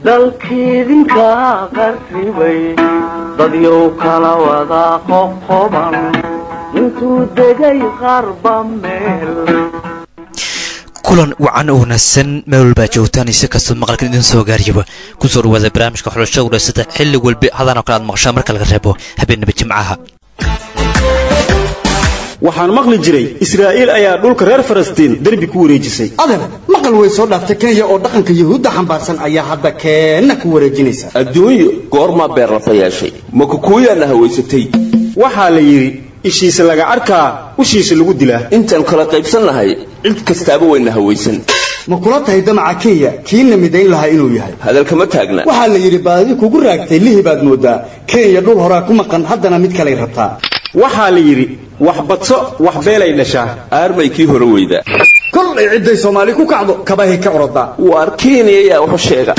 dalkiidinka qarribay dadyow kala wada qoqoban intuu degay qarba meel kulan wacan oo wanaagsan meel walbaa joogtaan isi kastoo maqalkan idin soo gaariyaba kusoo dhawaada barnaamijka xulashada wulaasada xilli walba hadan oo kale aad maqashaan marka laga reebo habeenaba jimcaha waxaan maqli jiray israa'iil ayaa dhulka reer falastiin derbi ku wareejisay adeer maqal way soo dhaaftay kenya oo dhaqanka yuhuudda xambaarsan ayaa hadda keenna ku wareejinaysa adduunyo goormaa beerlafa yeeshay ma kukuuyaana hawaysatay waxaa la yidhi ishiisa laga arkaa ushiisa lagu dilaa intaan kala qaybsannahay cid kastaaba wayna hawaysan ma kula tahay damaca kenya kiina midayn lahaa inuu yahay hadalkama taagna waxaa la yidhi baadi kugu raagtay lihi baad moodaa kenya dhul horaa ku maqan haddana mid kalay rabtaa waxaa la yidhi wax badso wax beelay dhashaa aarmay kii hore weyda kollay cidday soomaali ku kacdo kabahay ka orodaa waar kenya yaa waxu sheega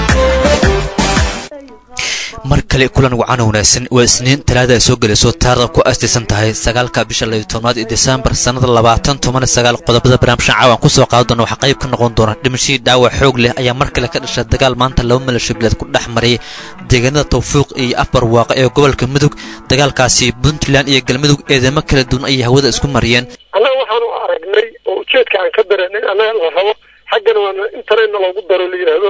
mar kale kulan wacan wanaagsan waa isniin talaada ay soo gelayso taarikhda ku aastaysan tahay sagaalka bisha layo tobnaad ee desembar sannada labaatan toban sagaal qodobada barnaamijkan caawan ku soo qaadi doona waxaa qayb ka noqon doona dhimashadii dhaawac xoog leh ayaa mar kale ka dhasha dagaal maanta laba milasho bileed ku dhex maray deegaanada tawfiiq iyo afar waaqa ee gobolka mudug dagaalkaasi puntland iyo galmudug eedamo kala duwan ayay hawada isku mariyeen annaga waxaanu aragnay oo ujeedka aan ka dareennay annaga la rabo xaggana waana intanayna loogu daro la yidhaahdo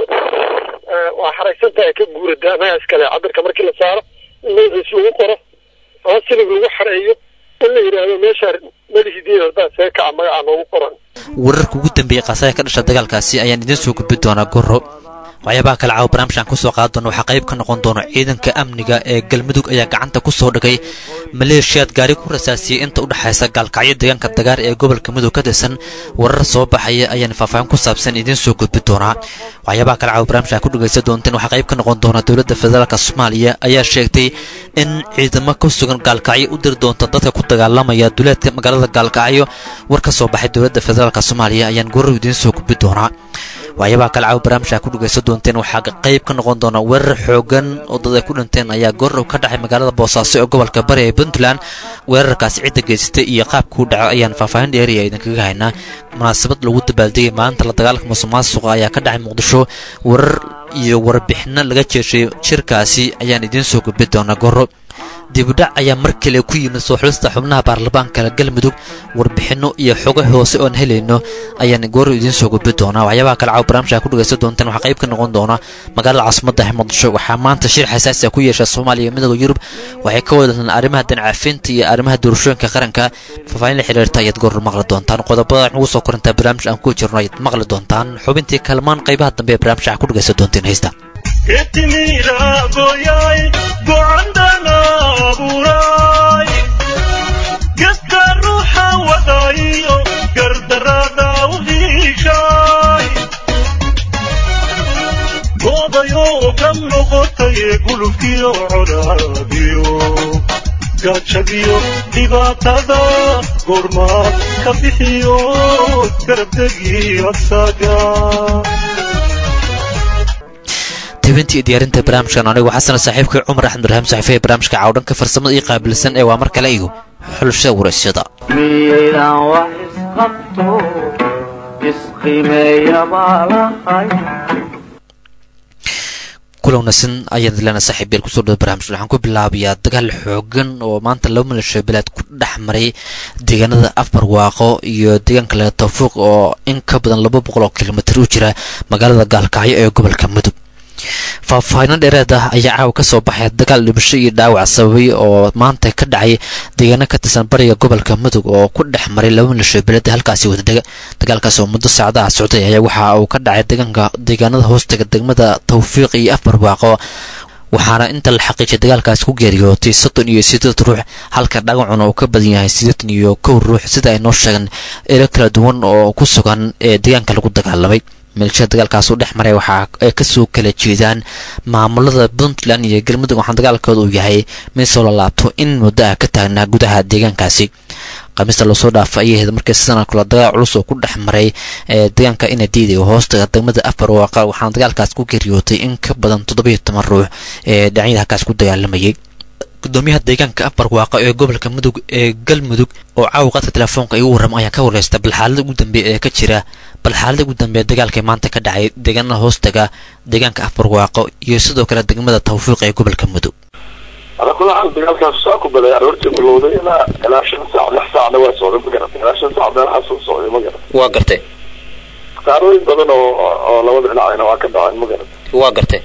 waa xaraysan tahay ka guurada annaga iskale cabirka markii la saaro in magaciis lagu qoro ama silig lagu xareeyo in la yidhaahdo meeshaa melihidiin haddaa see kaca magacaa noogu qoran wararka ugu dambeeyey khasaaya ka dhasha dagaalkaasi ayaan idiin soo gudbi doonaa goro waxyaabaha kale caawa barnaamijkan kusoo qaadi doona waxaa qayb ka noqon doona ciidanka amniga ee galmudug ayaa gacanta ku soo dhigay maleeshiyaad gaari ku rasaasiyey inta u dhexaysa gaalkacyo deegaanka dagaar ee gobolka mudug ka tirsan warar soo baxaya ayaan faahfaahin ku saabsan idiin soo gudbi doonaa waxyaabaha kale caawa barnaamijkan ku dhegaysan doonteen waxaa qayb ka noqon doona dowladda federaalk soomaaliya ayaa sheegtay in ciidamo ku sugan gaalkacyo u diri doonta dadka ku dagaalamaya duleedka magaalada gaalkacyo war ka soo baxay dowladda federaalk soomaaliya ayaan gorar idiin soo gudbi doonaa waxyaabaha kale caawa barnaamijka ku dhegaysan doonteen waxaa qayb ka noqon doona weerar xoogan oo dad ay ku dhinteen ayaa goorow ka dhacay magaalada boosaaso ee gobolka bari ee puntland weerarkaasi cidda geysatay iyo qaabkuu dhaco ayaan faahfaahin dheeriya idinkaga haynaa munaasabad lagu dabaaldegay maalinta la dagaalka musuqmaasuqa ayaa ka dhacay muqdisho warar iyo warbixino laga jeeshay shirkaasi ayaan idiin soo gudbi doonaa goro dibudhac ayaa mar kale ku yimid soo xulista xubnaha baarlamaanka galmudug warbixinno iyo xogo hoose oon helayno ayaan goor idiin soo gudbi doonaa waxyaabaha kale caaw barnaamijka ku dhegaysan doontaan waxaa qayb ka noqon doona magaalada caasimada ah muqdisho waxaa maanta shir xasaasi ah ku yeesha soomaaliya iyo midooda yurub waxay ka wadalhaan arrimaha dancafinta iyo arrimaha doorashooyinka qaranka faahfaahin la xiriirta ayaad goor maqli doontaan qodobada waxaan ugu soo korintaa barnaamij aan ku jirno ayaad maqli doontaan xubintii kalmaan qaybaha dambe ee barnaamijka ku dhegaysan doonteen haysta gasta ruuxa wadayo gardarada u hiishay goodayoo ka noqotay gulubkiyo codaadiyo gaajadiyo dhibaatada goormaad ka bixiyo garabdegii asaga tebintii diyaarinta barnaamijkan anigu xasan saaxiibkii cumar axmeduraham saxiife ee barnaamijka caawdhanka farsamada ii qaabilsan ee waa mar kale igu xulashada waraysyada miyaydaan wax isqabto isqimeeya baa lahay kulan wanaagsan ayaan dilana saaxiib yeel kusoo dhaway barnaamij waxaan ku bilaabayaa dagaal xoogan oo maanta laba milasho bilaad ku dhex maray deegaanada afar waaqo iyo deegaanka laga tawfiiq oo in ka badan laba boqol oo kilomitir u jira magaalada gaalkacyo ee gobolka mudug faahfaahino dheereed ah ayaa caawa ka soo baxay dagaal dhimasho iyo dhaawac sababay oo maanta ka dhacay deegaano ka tirsan bariga gobolka mudug oo ku dhex maray laba milasho beelada halkaasi wadadega dagaalkaas oo muddo saacadaha socday ayaa waxa uu ka dhacay deegaanka deegaanada hoostaga degmada tawfiiq iyo afar waaqo waxaana inta la xaqiijiyay dagaalkaasi ku geeriyootay soddon iyo sideed ruux halka dhagacuna uu ka badan yahay siddeetan iyo kow ruux sida ay noo sheegeen eelo kala duwan oo ku sugan ee deegaanka lagu dagaalamay milshada dagaalkaas u dhex maray waxaa ay kasoo kala jeedaan maamulada puntland iyo galmudug waxaan dagaalkooda uu yahay mid soo lalaabto in muddo ah ka taagnaa gudaha deegaankaasi khamiista loosoo dhaafa ayay ahayd markii sidan kula dagaal culus oo ku dhex maray ee deegaanka inadiidi oo hoostaga degmada afar waaqa waxaana dagaalkaas ku geeriyootay in ka badan toddobiyo toban ruux ee dhinacyada halkaas ku dagaalamayay gudoomiyaha deegaanka abarwaaqo ee gobolka mudug ee galmudug oo caawa qadka telefoonka igu warrama ayaan ka wareysta bal xaalada ugu dambeeya ee ka jira bal xaalada ugu dambeeya dagaalkai maanta ka dhacay deegaanada hoostaga deegaanka abarwaaqo iyo sidoo kale degmada tawfiiq ee gobolka mudug ala kula xaal dagaalkaas saa ku baday aroortii bilowday ilaa ilaa shan saac lix saacna waa socday ma garatay ilaa shan saac meelahaas uu socday ma garatay waa gartay khasaarooyin badan oo oo labada dhinacayna waa ka dhaceen ma garatay waa gartay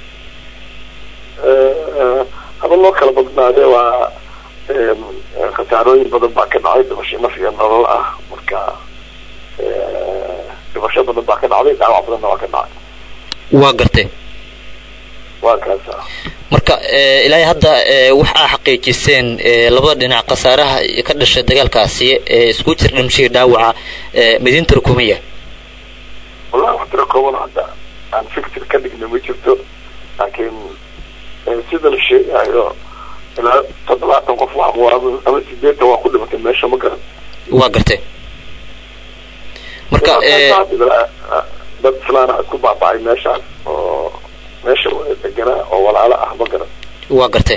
haba loo kala badnaade waa khasaarooyin badan baa ka dhacay dhimasho naf iyo nolol ah marka dhimasho badan baa ka dhacday dhaawac badanna waa ka dhacay waa gartay waa kaasa marka ilaa hadda waxaa xaqiijiseen labada dhinac khasaaraha ka dhashay dagaalkaasi ee isku jira dhimashadii dhaawaca madiinta rukumiya wallahi wax tira kooban hadda aan fictir ka dhigna ma jirto laakiin sida la sheegayo ilaa toddobaatan qof wax ama sideetan waa ku dhimatay meesha ma garan waa gartay marka dad islaana isku baaba'ay meeshaas oo meesha deganaa oo walaalo ah ma garan waa gartay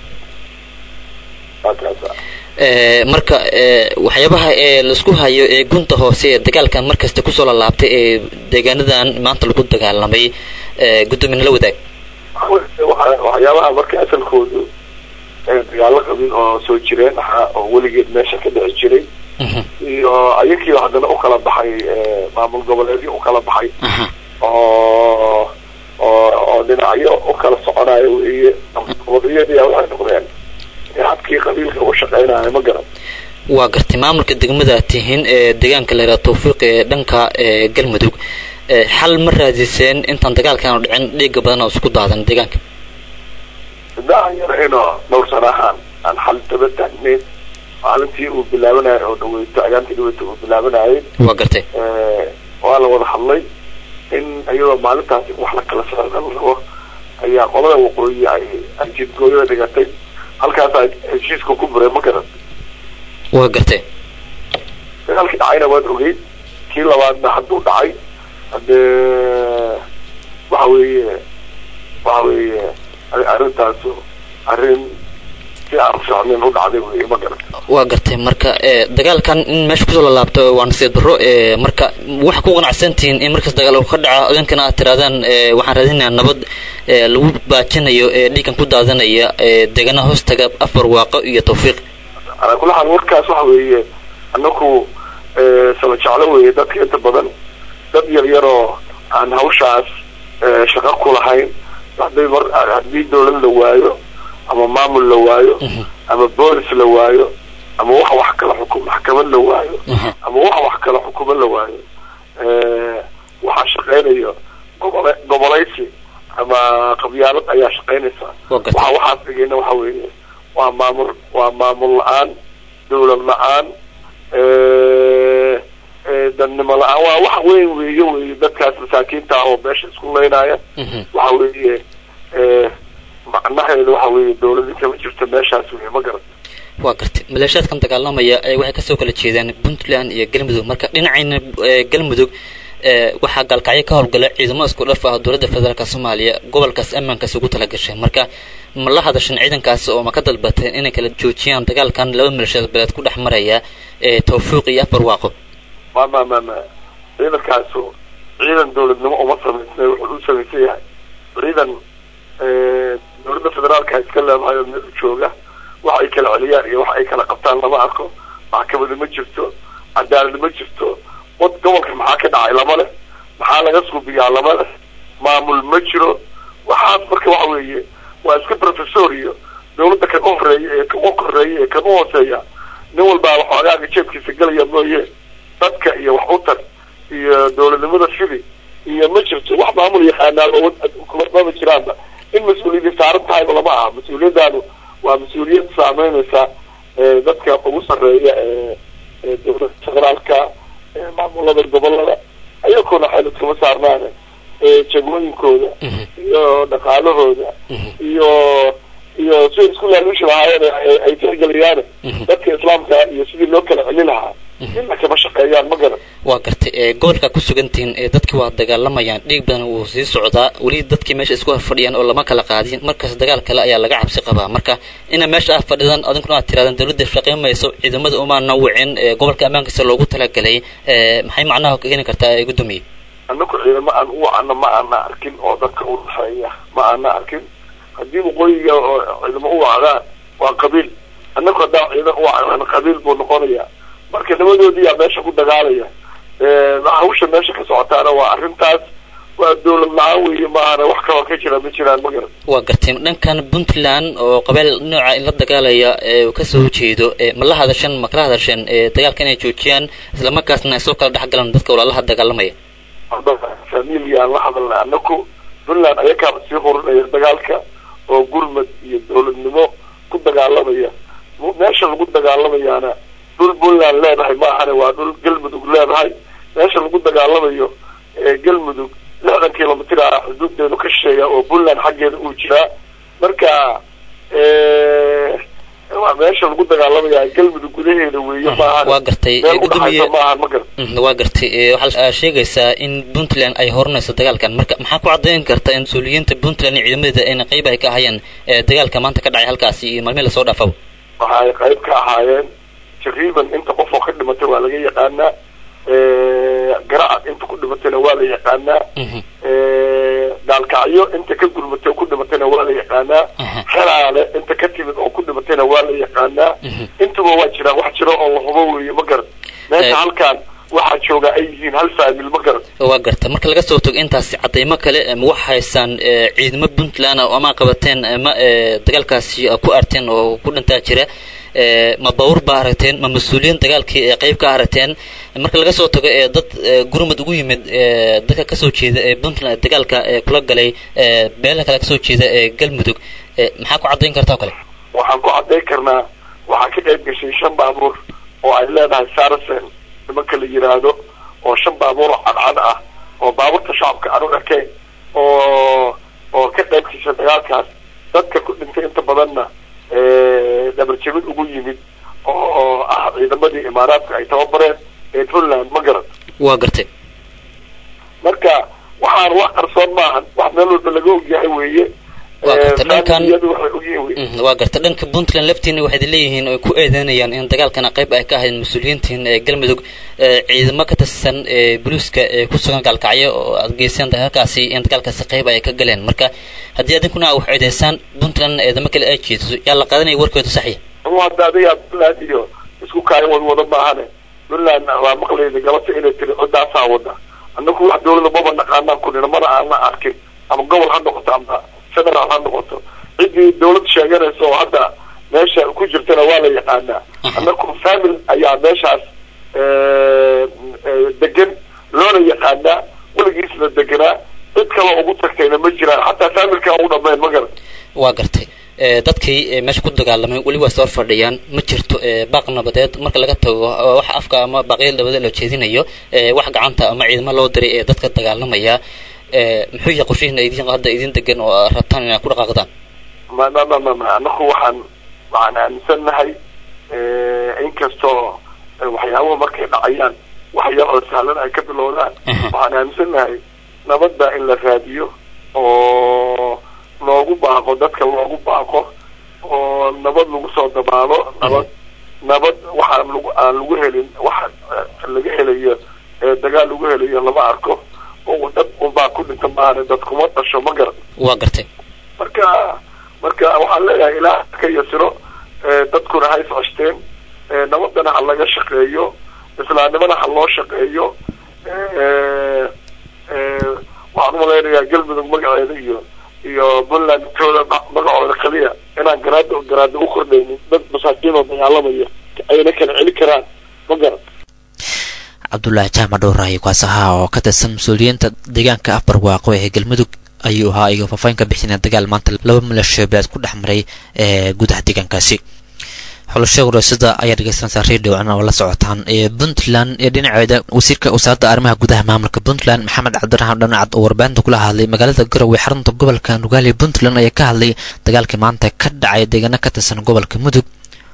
waa kaasa marka waxyaabaha ee laisku hayo ee gunta hoose ee dagaalkan markasta kusoo lalaabtay ee deegaanadan maanta lagu dagaalamay guddoomiye la wadaag waxyaabaha marka asalkoodu dagaalo qabin oo soo jireen ahaa oo weligeed meesha ka dhici jiray iyo ayakii haddana ukala baxay maamul goboleedyo ukala baxay oo oo oo dhinacyo ukala soconayo weeye wadiyadii waxay noqdeen habkii qabiilka u shaqeynayo ma garan waa gartay maamulka degmada tihiin ee deegaanka la yidhaha tawfiiq ee dhanka galmudug xal ma raadiseen intaan dagaalkan dhicin dhiiga badan oo isku daadan deegaanka sidaan yarayno dhowr sana ahaan aan xal daba taagneyn maalintii uu bilaabanayo oo dhaweyto ayaantii dhaweyto uu bilaabanayay waa gartay waa la wada hadlay in iyadoo maalintaasi wax la kala socda la rabo ayaa qolada waqooyi ay ajidgooyada dhigatay halkaasaa heshiiska ku buray ma garan waa gartay dagaalkii dhacayna waad ogeyd kii labaadna hadduu dhacay haddee waxa weeye waxa weeye arrintaasu arrin si aan fiicnin u dhacday wey ma garan waa gartay marka dagaalkan in meesha kusoo lalaabto waa nasiib darro marka waxaa ku qanacsantihiin in markaas dagaal ka dhaco idinkana aad tirahdaan waxaan raadinayaa nabad lagu baajinayo dhiigan ku daadanaya deegaanaha hoostaga afar waaqo iyo tawfiiq alaa kula xaal warkaas waxa weeye anaku sala jeclo weeye dadka inta badan dad yar yaroo aan hawshaas shaqo ku lahayn hadday mar haddii dawlad la waayo ama maamul la waayo ama boolis la waayo ama wax wax kala xukum maxkamad la waayo ama wax wax kala xukumo la waayo waxaa shaqeynayo gobole gobolaysi ama qabyaalad ayaa shaqeynaysa waxa waxaas dhigayna waxa weeye waa maamul waa maamul la-aan dawlad la-aan dadnimo la-aan waa wax weyn weeye wey dadkaas masaakiinta ah oo meesha isku leynaya waxa weeye macnaheedu waxa weeye dawladii kama jirto meeshaas wey ma garan waa gartay maleeshiyaadkan dagaalamaya waxay kasoo kala jeedaan puntland iyo galmudug marka dhinacayna galmudug waxaa gaalkacyo ka howlgala ciidamo isku dhaf ah dowladda federaalk soomaaliya gobolkaas ammaankaas ugu talagashay marka ma la hadashan ciidankaas oo ma ka dalbateen inay kala joojiyaan dagaalkan laba maleeshiyaad beeleed ku dhex maraya tawfiiq iyo afar waaqo ma ma ma ma ciidankaasu ciidan dawladnimo uma samaysnay wuxuu u samaysan yahay ciidan dawladda federaalka iska leedahay oo meel u jooga wax ay kala celiyaan iyo wax ay kala qabtaan lama arko maxkamadi ma jirto cadaalad ma jirto wad gobolka maxaa ka dhacay lama leh maxaa laga suubiyaa lama leh maamul ma jiro waxaas marka waxa weeye waa iska professor iyo dawladda kan u horeeya ee kan u koreeya ee kan u hooseeya nin walbaa waxoogaaga jeebkiisa gelaya mooye dadka iyo wax u tar iyo dawladnimada fidi iyo ma jirto wax maamul yaqaanaan mama jiraanba in mas-uuliyadii saaran tahayba lama aha mas-uuliyadaanu waa mas-uuliyad saameynaysa dadka ugu sarreeya ee dawladda federaalka maamulada gobolada ayakuna xeelad kama saarnaane jagooyinkooda iyo dhaqaalahooda iyo iyo siday isku laaluushi lahaayeen ay tixgeliyaan dadka islaamka iyo sidii loo kala celin lahaa inna kama shaqeeyaan ma garan waa gartay ee gobolka ku sugantihiin ee dadkii waa dagaalamayaan dhiig badan wuu sii socdaa weli dadkii meesha isku horfadhiyaan oo lama kala qaadin markaas dagaal kale ayaa laga cabsi qabaa marka ina meesha ah fadhidan adinkuna aad tirahdaan dowladda shaqayn mayso ciidamada umaana wicin ee gobolka ammaankiisa loogu talagalay ee maxay macnaha keeni kartaa ee guddoomiye annaku ciidamo aan u wacano ma aana arkin oo dadka u dhexeeya ma aana arkin haddii waqooyiga oo ciidamo u wacdaan waa qabiil annaku haddaan ciidan u wacnaan qabiil buu noqonayaa marka labadoodii yaa meesha ku dagaalaya hawsha meesha ka socotaana waa arrintaas waa dowlad la-aan weeye maahana wax kaloo ka jira ma jiraan ma garan waa gartay dhankan puntland oo qabeel nooca la dagaalaya ee uu kasoo jeedo ee ma la hadasheen ma kala hadasheen ee dagaalka inay joojiyaan islamarkaasna ay soo kala dhex galaan dadka walaalaha dagaalamaya familia aan la hadalnay annaku puntland ayakaa sii hurinaya dagaalka oo gurmad iyo dowladnimo ku dagaalamaya mu- meesha lagu dagaalamayaana dhul puntland leedahay maahane waa dhul galmudug leedahay meesha lagu dagaalamayo ee galmudug lixdan kilomitr ah xuduudeedu ka shisheeya oo puntland xaggeeda uu jiraa marka waa meesha lagu dagaalamaya galmudug gudaheeda weeye maahan waa gartay meel ee udhaxaysa guddoomiye maahan ma garan Mm, waa gartay ee waxaa aa sheegaysaa in puntland ay horinayso dagaalkan marka maxaa ku caddayn karta in mas-uuliyiinta puntland iyo ciidamadeeda ayna qayb ay ka ahayeen ee dagaalka maanta ka dhacay halkaasi iyo maalmihii lasoo dhaafaba waxa ay qayb ka ahaayeen taqriiban inta qof oo ka dhimatay waa laga yaqaanaa garacad inta ku dhimatayna waa la yaqaanaa Mhm. gaalkacyo inta ka gurmatay oo ku dhimatayna waa la yaqaanaa Aha. xeraale inta ka timid oo ku dhimatayna waa la yaqaanaa Mhm. intuba waa jiraan wax jiro oo la hubo weeye ma garan meesha Eh. halkaan waxaa jooga ay yihiin hal faamil ma garan waa garta marka laga soo tago intaasi cadaymo kale ma wax haysaan ee, ciidamo puntland ah oo ama qabateen ama ee, dagaalkaasi ah ku arteen oo ku dhintaa jira ee, ma bawr baa aragteen ma mas-uuliyiin dagaalkii ee qayb ka aragteen marka laga soo tago ee dad ee, gurmud ugu yimid ee, dadka kasoo jeeda ee puntland dagaalka ee kula galay ee, beelaha kale kasoo jeeda ee galmudug ee, maxaa ku cadayn kartaa oo kale waxaan ku cadday karnaa waxaa ka qayb gashay shan baabuur oo ay leedahay saracen nimanka la yiraahdo oo shan baabuur oo cadcad ah oo baabuurta shacabka aan u ekayn oo oo ka qayb gashay dagaalkaas dadka ku dhintay inta badanna dhabarjabid ugu yimid oo ah ciidamadii imaaraadka ay tababareen ee puntland ma garan waa gartay marka waxaan wax qarsoon maahan wax meel walba laga ogyahay weeye Waa gartay. Dhankan- Faamiliyadu waxay ogyihiin weye Mhm, waa garta dhanka puntland laftiina waxay leeyihiin oo ay ku eedeynayaan in dagaalkana qayb ay ka ahayd mas-uuliyiintiin ee galmudug ee ciidamo ka tirsan ee boliiska ee ku sugan gaalkacyo oo aad geyseen dagaalkaasi in dagaalkaasi qayb ay ka galeen marka haddii adinkuna wax eedeysaan puntland eedamo kale ay jeediso yaa la qaadanaya warkooda saxiya uu hadda adiga puntland iyo isku kaayan wad wada maahane puntland waa maqlayda galabta inay tiri cidaasaa wada annagu wax dawlada maba naqaanaan kunina mana aana arkin ama gobol ha noqoto ama federaal ha noqoto ciddii dawlad sheeganaysa oo hadda meesha ku jirtana waa la yaqaanaa annagu famil ayaa meeshaas eh, eh, degan loona yaqaanaa weligiisna deganaa cid kale ugu tagtayna ma jiraan xataa familka ugu dhammayn ma garan waa gartay ee, dadkii ee, meesha ku dagaalamay weli waa soo fadhiyaan ma jirto ee, baaq nabadeed marka laga tago oo wax afka ama baaqyada nabadeed loo jeedinayo ee, wax gacanta ama ciidamo loo diray ee dadka dagaalamaya ee, muxuu yahay qorshihiina idin hadda idin degan oo aad rabtaan inaad ku dhaqaaqdaan ma ma ma ma ma anaku waxaan waxaan aaminsannahay inkastoo eh, waxyaabuhu markay dhacayaan wax yar oo sahlan ay ka bilowdaan Mhm. waxaan aaminsannahay nabadda in la raadiyo oo loogu baaqo dadka loogu baaqo oo nabad lagu soo dabaalo nabad nabad waxaan lagu aan lagu helin waxa eh, laga helayo ee dagaal lagu helayo lama arko oo dad unbaa ku dhinta maahane dad kuma dhasho ma garan waa gartay marka marka waxaan leeyahay ilaah ka yasiro ee, dadkuna ha isceshteen ee, nabadana ha laga shaqeeyo islaamnimana ha loo shaqeeyo ee, ee, waxaan umalaynayaa galmudug magaceeda iyo iyo puntland tooda ma- magacooda kaliya inaan garaada garaada u kordhaynin dad masaakiin oo dagaalamaya ayna kala celi karaan ma garan cabdulaahi jaamac dhowrahay kaas ahaa oo ka tirsan mas-uuliyiinta deegaanka afbar waaqo ee galmudug ayuu ahaa iga faafaahin ka bixinaya dagaal maanta laba maleeshiyo beed ku dhex maray ee gudaha deegaankaasi xulasho wareysyada ayaa dhegeysanaysaa radio cna oo la socotaan ee puntland ee dhinaceeda wasiirka wasaaradda arrimaha gudaha maamulka puntland maxamed cabdiraxmaan dhanacad oo warbaahinta kula hadlay magaalada garowe xarunta gobolka nugaali puntland ayaa ka hadlay dagaalkii maanta ka dhacay deegaano ka tirsan gobolka mudug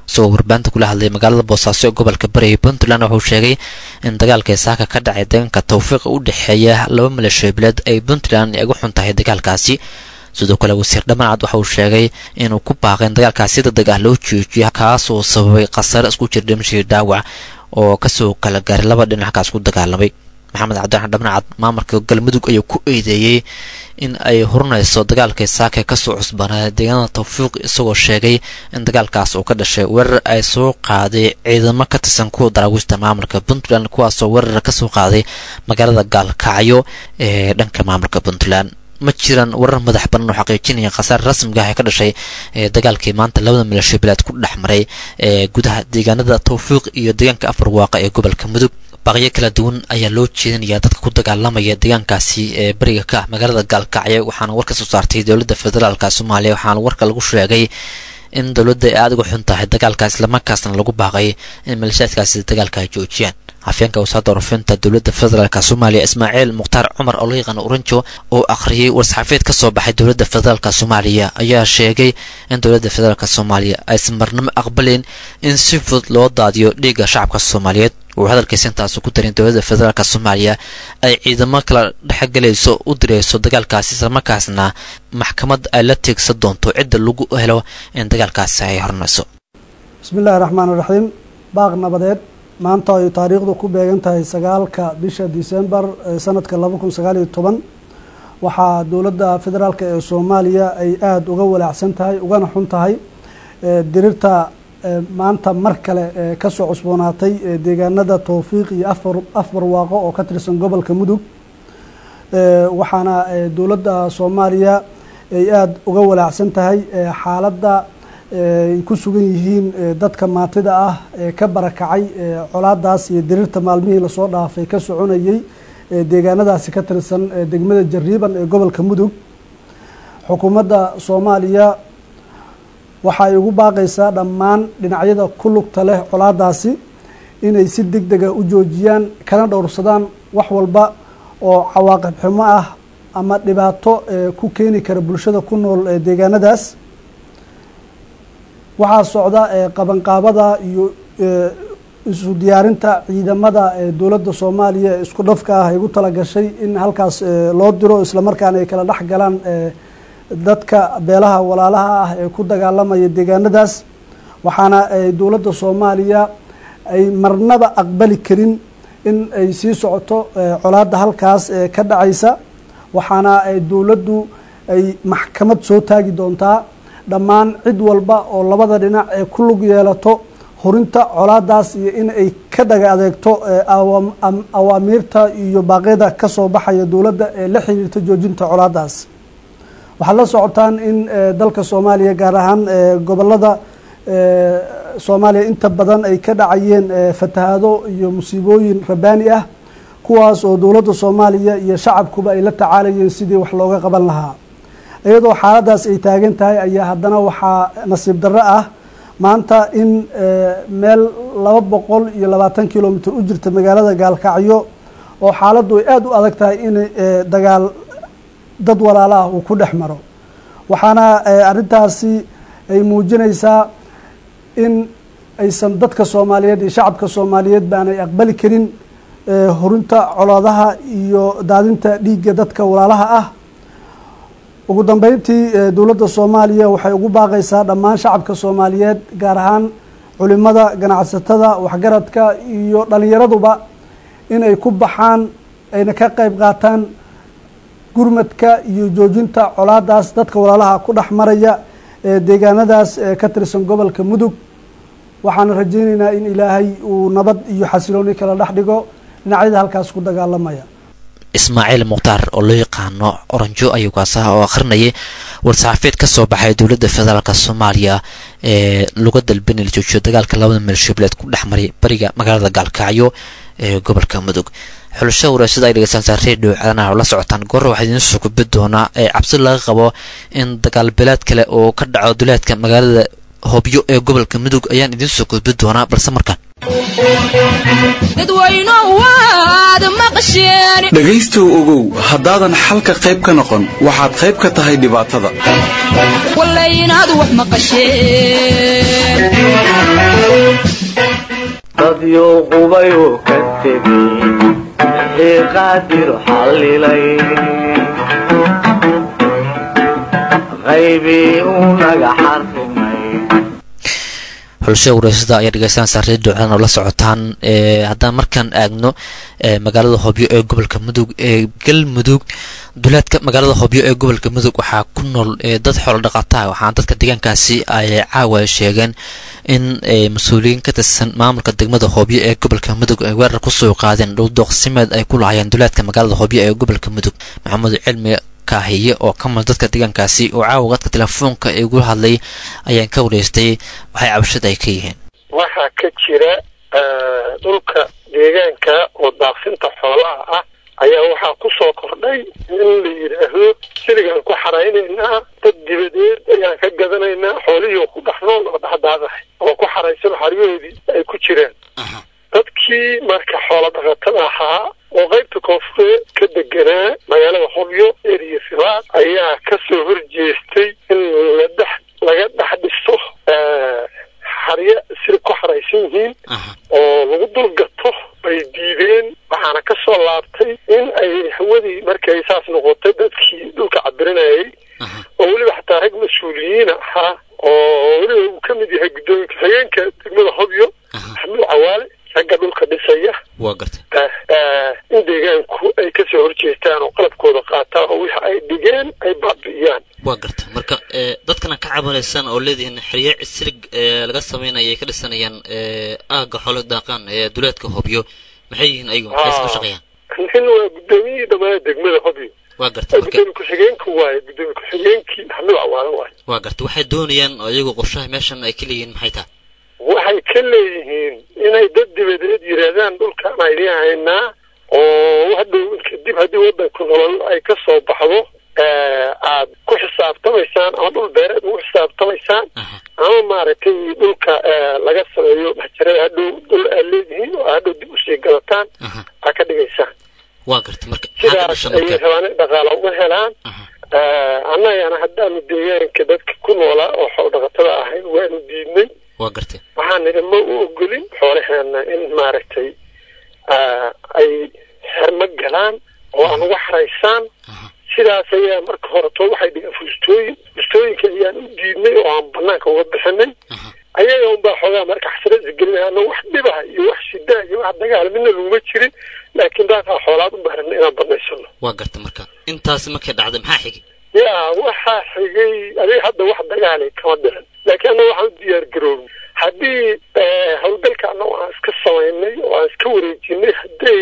isagoo warbaahinta kula hadlay magaalada boosaaso ee gobolka bari ee puntland wuxuu sheegay in dagaalkai saaka ka dhacay deegaanka tawfiiqa u dhexeeya laba maleeshiyabileed ay puntland ay ugu xun tahay dagaalkaasi sidoo kale wasiir dhammancad waxa uu sheegay inuu ku baaqay in dagaalkaas si degdeg ah loo joojiyo kaasoo sababay khasare isku jira dhimashii dhaawac oo kasoo kala gaaray laba dhinackaas ku dagaalamay maxamed cabdiraxmaan dhamnacad maamulka galmudug ayuu ku eedeeyey in ay hurnayso dagaalkii saaka kasoo cusbanaa deegaanada tawfiiq isagoo sheegay in dagaalkaas uu ka dhashay weerar ay soo qaaday ciidamo ka tirsan kuwa daraawiista maamulka puntland kuwaasoo weerar kasoo qaaday magaalada gaalkacyo ee dhanka maamulka puntland ma jiraan warar madax banan oo xaqiijinaya khasaar rasmiga ah ee ka dhashay ee dagaalkii maanta labada milasho bilaad ku dhex maray ee gudaha deegaanada tawfiiq iyo deegaanka afar waaqa ee gobolka mudug baaqyo kala duwan ayaa loo jeedinayaa dadka ku dagaalamaya deegaankaasi ee beriga ka ah magaalada gaalkacyo waxaana war ka soo saartay dowladda federaalka soomaaliya waxaana warka lagu sheegay in dowladda ay aada uga xun tahay dagaalkaas islamarkaasna lagu baaqay in maleeshiyaadkaasi dagaalka ay joojiyaan afyeenka wasaaradda warfinta dowladda federaalk soomaaliya ismaaciil mukhtaar cumar oo loo yaqaano oranjo oo akhriyey war-saxaafeed ka soo baxay dowladda federaalk soomaaliya ayaa sheegay in dowladda federaalk soomaaliya aysan marnamo aqbalayn in si fudud loo daadiyo dhiigga shacabka soomaaliyeed uu hadalkiisa intaasu ku darin dowladda federaalk soomaaliya ay ciidamo kala dhexgelayso u direyso dagaalkaasi islamarkaasna maxkamad ay la tiegsan doonto cidda lagu helo in dagaalkaasi ay hornayso bismillahi raxmaan iraxiim baaq nabadeed maanta ay taariikhdu ku beegan tahay sagaalka bisha disembar sanadka laba kun sagaal iyo toban waxaa dowladda federaalk ee soomaaliya ay aada uga walaacsan tahay ugana xun tahay dirirta maanta mar kale kasoo cusboonaatay deegaanada towfiiq iyo afar afar waaqo oo ka tirsan gobolka mudug waxaana dowladda soomaaliya ay aada uga walaacsan tahay xaaladda ay ku sugan yihiin dadka maatida ah ee ka barakacay colaadaas iyo dirirta maalmihii lasoo dhaafay ka soconayey deegaanadaasi ka tirsan degmada jariiban ee gobolka mudug xukuumadda soomaaliya waxay ugu baaqaysaa dhammaan dhinacyada ku lugta leh colaadaasi inay si deg dega u joojiyaan kana dhowrsadaan wax walba oo cawaaqib xumo ah ama dhibaato ku keeni kara bulshada ku nool deegaanadaas waxaa socda qabanqaabada iyo isu diyaarinta ciidamada dowladda soomaaliya ee isku dhafka ah ay ugu talagashay in halkaas loo diro islamarkaana ay kala dhex galaan dadka beelaha walaalaha ah ee ku dagaalamaya deegaanadaas waxaana dowladda soomaaliya ay marnaba aqbali karin in ay sii socoto colaadda halkaas ka dhacaysa waxaana dowladdu ay maxkamad soo taagi doontaa dhammaan cid walba oo labada dhinac ee ku lug yeelato horinta colaadaas iyo in ay ka dhaga adeegto awaamiirta iyo baaqyada ka soo baxaya dowladda ee la xiriirta joojinta colaadaas waxaad la socotaan in dalka soomaaliya gaar ahaan gobolada soomaaliya inta badan ay ka dhacayeen fatahaado iyo musiibooyin rabaani ah kuwaas oo dowladda soomaaliya iyo shacabkuba ay la tacaalayeen sidii wax looga qaban lahaa iyadoo xaaladaas ay taagan tahay ayaa haddana waxaa nasiib darro ah maanta in meel laba boqol iyo labaatan kilomitr u jirta magaalada gaalkacyo oo xaaladdu ay aada u adag tahay in dagaal dad walaalo ah uu ku dhex maro waxaana arrintaasi ay muujinaysaa in aysan dadka soomaaliyeed iyo shacabka soomaaliyeed baanay aqbali karin horinta colaadaha iyo daadinta dhiigga dadka walaalaha ah ugu dambeyntii dowladda soomaaliya waxay ugu baaqaysaa dhammaan shacabka soomaaliyeed gaar ahaan culimada ganacsatada waxgaradka iyo dhalinyaraduba inay ku baxaan ayna ka qayb qaataan gurmadka iyo joojinta colaadaas dadka walaalaha ku dhex maraya ee deegaanadaas ka tirsan gobolka mudug waxaana rajaynaynaa in ilaahay uu nabad iyo xasilooni kala dhex dhigo dhinacyada halkaas ku dagaalamaya ismaaciil mukhtaar oo loo yaqaano oranjo ayuu kaasaha oo akhrinayay war-saxaafeed ka soo baxay dowladda federaalk soomaaliya ee laga dalbin la joojiyo dagaalka labada milishabeeleed ku dhex maray bariga magaalada gaalkacyo ee gobolka mudug xulasho wareysada ay dhegeysantaa redio caalanaha oo la socotaan goorra waxaa idiin soo gudbi doonaa ee cabsi laga qabo in dagaal bilaad kale oo ka dhaco duleedka magaalada hobyo ee gobolka mudug ayaan idiin soo gudbi doonaa balse markaan dhegaystow ogow haddaadan xalka qayb ka noqon waxaad qayb ka tahay dhibaatada dadyo qubayuu ka tegey wixii qaadir xallilay qaybii uu naga xarrimay xulashada wareysada ayaa dhegeystaan saartay duucadan oo la socotaan haddaan markaan aagno magaalada hobyo ee gobolka mudug ee galmudug duleedka magaalada hobyo ee gobolka mudug waxaa ku nool dad xoolo dhaqataa waxaana dadka deegaankaasi ay caawa sheegeen in mas-uuliyiin ka tirsan maamulka degmada hobyo ee gobolka mudug ay weerar kusoo qaadeen dhowdooqsimeed ay ku lahayeen duleedka magaalada hobyo ee gobolka mudug maxamuud cilmi kaahiye oo ka mid dadka deegaankaasi oo caawa qadka telefoonka igu hadlay ayaan ka wareystay waxay cabashada ay ka yihiin waxaa ka jira dhulka deegaanka oo daaqsinta xoolaha ah ayaa waxaa ku soo kordhay in la yidhaahdo siligaan ku xaraynaynaa dad dibadeed ayaan ka gadanaynaa xoolihii oo ku dhex nool oo dhexdaadahay oo ku xaraysan xaryahoodii ay ku jiraan dadkii marka xoola dhaqatada ahaa oo qaybta koonfureed ka deganaa magaalada hobyo eriya sibaad ayaa ka soo horjeestay in la dhex laga dhex dhiso xaryo sili ku xaraysan yihiin oo lagu dul gato bay diideen waxaana ka soo laabtay in ay hawadii markay saas noqotay dadkii dhulka cabirinayay oo weliba xataa rag mas-uuliyiin ahaa oo weliba uu ka mid yahay guddoomiye ku-xigeenka degmada hobyo maxamuud cawaale ragga dhulka dhisaya waa gartay in deegaanku ay kasoo horjeestaan oo qalabkooda qaataan oo wixi ay dhigeen ay baabi'iyaan waa garta marka dadkana ka cabanaysaan oo leedihiin xerye silig laga sameynaya ay ka dhisanayaan aaga xoolo daaqaan ee duleedka hobyo maxay yihiin ayagu maxay ka shaqeeyaan nin waa guddoomiyihii dhammaan degmada hobyo waa garta marka gudoomiye ku-xigeenka waaye gudoomiye ku-xigeenkii maxamuud cawaale waaye waa garta waxay doonayaan oo iyagu qorshaha meeshan ay ka leeyihiin maxay tahay waxay ka leeyihiin inay dad dibadeed yidhaahdaan dhulkaan aydiin haynaa oo hadhow kadib haddii waddanku nolol ay ka soo baxdo aad ku xisaabtamaysaan ama dhul beereed ugu xisaabtamaysaan ama maaragtay dhulka laga sameeyo maxjarada hadhow dhul aad leedihiin oo hadhow dib usii gadataan aa ka dhigaysaan waa garta marka sidaas ayay rabaan in dhaqaala uga helaan annagana haddaanu deegaanka dadka ku noolaa oo xool dhaqatada ahayn waanu diidnay waa gartay waxaan nidhi ma u ogolin xoolaheena in maaragtay ay xermo galaan oo aan uga xaraysaan sidaas ayaa marka horeto waxay dhigeen fustooyin fustooyinka ayaan u diidnay oo aan banaanka uga bixinay ayaga unbaa xoogaa marka xasrada gelinayana wax dhibaha iyo wax shidaa iyo wax dagaal midna laguma jirin laakiin daaqaa xoolaad u baaran inaan banaysano waa garta marka intaasi markay dhacday maxaa xigay ya waxaa xigay adiga hadda wax dagaalay kama diran laakiin annaga waxaan u diyaar garoobay haddii howlgalka annaga aan iska samaynay oo aan iska wareejinay hadday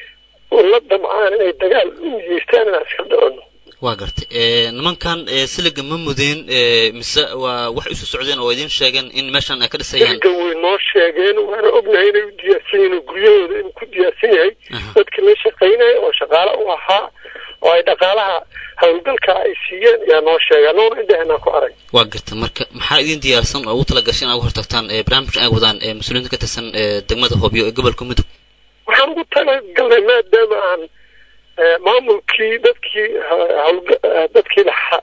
la damcaan inay dagaal u niyeystaan inaan iska dhicino waa gartay nimankan siliga ma mudeen mise waa wax isu socdeen oo idiin sheegeen in meeshan ay ka dhisayaan siliga way noo sheegeen waana ognahay inay u diyaarsan yihiin oo guryahooda inuu ku diyaarsan yahay dadka la shaqaynaya oo shaqaale u ahaa oo ay dhaqaalaha howlgalka ay siiyeen ayaa noo sheega noona indhehenaa ku arag waa garta marka maxaa idin diyaarsan oo ugu talagashay in aad uga hortagtaan barnaamijkan ay wadaan mas-uuliyiinta ka tirsan degmada hobyo ee gobolka mudug waxaan ugu talagalnay maadaama aan maamulkii dadkii hawlga dadkii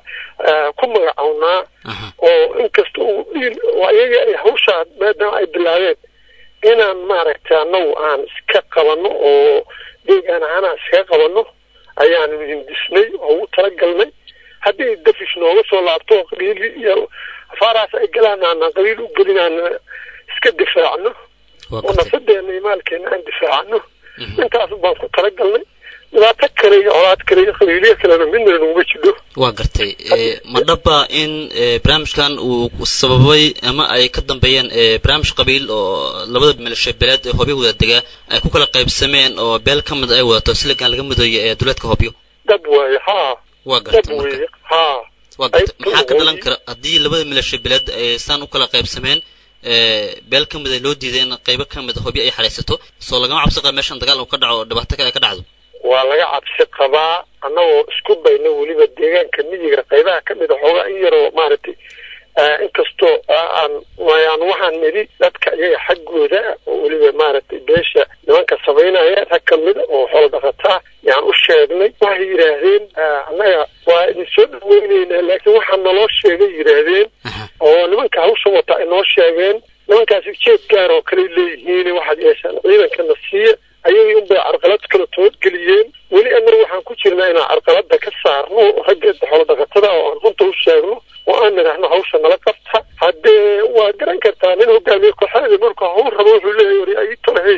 ku magacownaa oo inkasta uu dhiil oo ayaga ay hawshaa maadaama ay bilaabeen inaan maaragtay annagu aan iska qabanno oo deegaan ahaan aan iskaga qabanno ayaanu hindisnay oo ugu talagalnay haddii dafish nooga soo laabto oo qabiili iyo afaaraas ay galaan aanan qabiil u gelin aan iska difaacno oo nafadeena iyo maalkeena aan difaacano intaas baan ku talagalnay dhibaato kale iyo colaad kale iyo qabiiliya kalena midna naguma jidho waa gartay ma dhaba in barnaamijkan uu sababay ama ay ka dambeeyeen barnaamij qabiil oo labada milasho beeleed ee hobyo wada degaa ay ku kala qaybsameen oo beel ka mid ay wadato siligan laga midooyo ee duleedka hobyo dad waaye haa waa dad gartay marka weeye haa waa gartay maxaa ka dhalan kara haddii labada milasho beeleed ay saan u kala qaybsameen beel ka mid a loo diiday in qaybo ka mid a hobyo ay xaraysato soo lagama cabsi qaba meeshan dagaal uu ka dhaco oo dhibaato kale ay ka dhacdo waa laga cabsi qabaa annagoo isku dayna weliba deegaanka miyiga qaybaha ka mid a xoogaa in yaroo maaragtay inkastoo aan wayaan waxaan nidhi dadka iyaga xaggooda oo weliba maaragtay beesha nimanka samaynaya rag ka mida oo xoolo dhaqataa yaan u sheegnay waxay yidhaahdeen annaga waa idin soo dhaweyneynaa laakiin waxaa naloo sheegay yidhaahdeen oo nimanka hawsha wata ay noo sheegeen nimankaasi ujeed gaar oo kale leeyihiin waxaad yeeshaan ciidankana siiya ayagii unbay carqalad kala toodgeliyeen weli annaga waxaan ku jirnaa inaan carqalada ka saarno ragga xoolo dhaqatada oo aan runta u sheegno oo aan nidhaahno hawsha nala qabta haddee waa garan kartaa nin hogaamiye kooxaada marka hawl rabo wuxuu leeyahy wari ay tolahey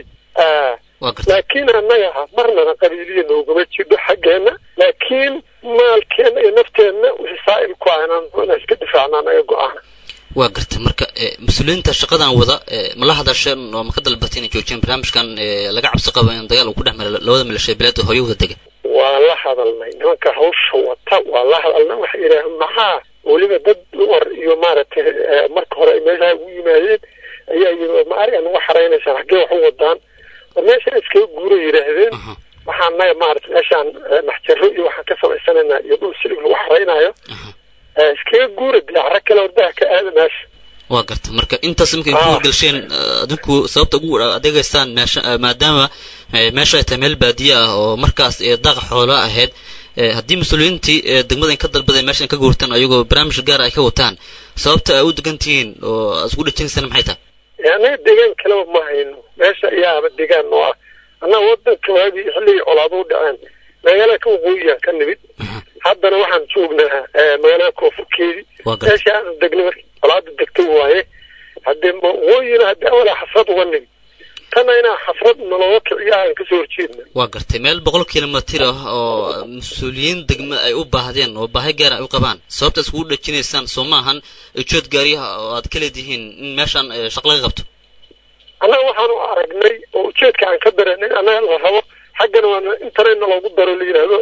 laakiin annaga marnana qabiiliya noogama jidho xaggeena laakiin maalkeena iyo nafteenna wixii saa'il ku ah inaan inaan iska difaacna anaga go-aana waa garta marka mas-uuliyiinta shaqadan wada ma la hadasheen oo ma ka dalbatay inay joojiyeen barnaamijkan laga cabsi qabo in dagaal uu ku dhex mara labada milashiya bilaad oo hooyo wada dega waa la hadalnay nimanka hawsha wata waa la hadalnay waxay yidhaaheen maxaa weliba dad war iyo maaragtay marka hore ay meeshaa ugu yimaadeen ayaa yii ma ariga nagu xaraynaysaan xaggee wax u wadaan war meeshaan iskaga guura yidhaahdeen waxaan naga maaragtay meeshaan maxjaro iyo waxaan ka samaysanaynaa iyo dhul silig lagu xaraynayo iskaga guura diyaacro kale ordaha ka aada meesha waa garta marka intaas markay ku horgalsheen adinku sababta ugu adeegaysaan meesha maadaama meesha ay tahay meel baadiye ah oo markaas daaqa xoolo ahayd haddii mas-uuliyiintii degmada in ka dalbadeen meesha in ka guurtaan ayagoo barnaamij gaar ay ka wataan sababta ay u degan tihiin oo isku dhajinaysaan maxay tahay annaga deegaan kaleba ma hayno meesha ayaaba deegaan noo ah annaga wadanka waagii xilligii colaado u dhaceen magaalada ka waqooyiyan ka nimid haddana waxaan joognaa magaalada koonfurkeedii meesha aanu degnay markii colaada degtay waaye haddee waqooyina haddii awalaa xasrad uga nimid tanna inaa xasrad nalooga kiciyo aan kasoo horjeedna waa gartay meel boqol kilomitir ah oo mas-uuliyiin degma ay u baahdeen oo baahi gaar ay u qabaan sababta iskugu dhajinaysaan soo ma ahan ujood gaariyaha oo aad ka leedihiin in meeshaan shaq laga qabto annaga waxaanu aragnay oo ujeedka aan ka dareennay annaga la rabo xaggana waana intanayna loogu daro la yidhaahdo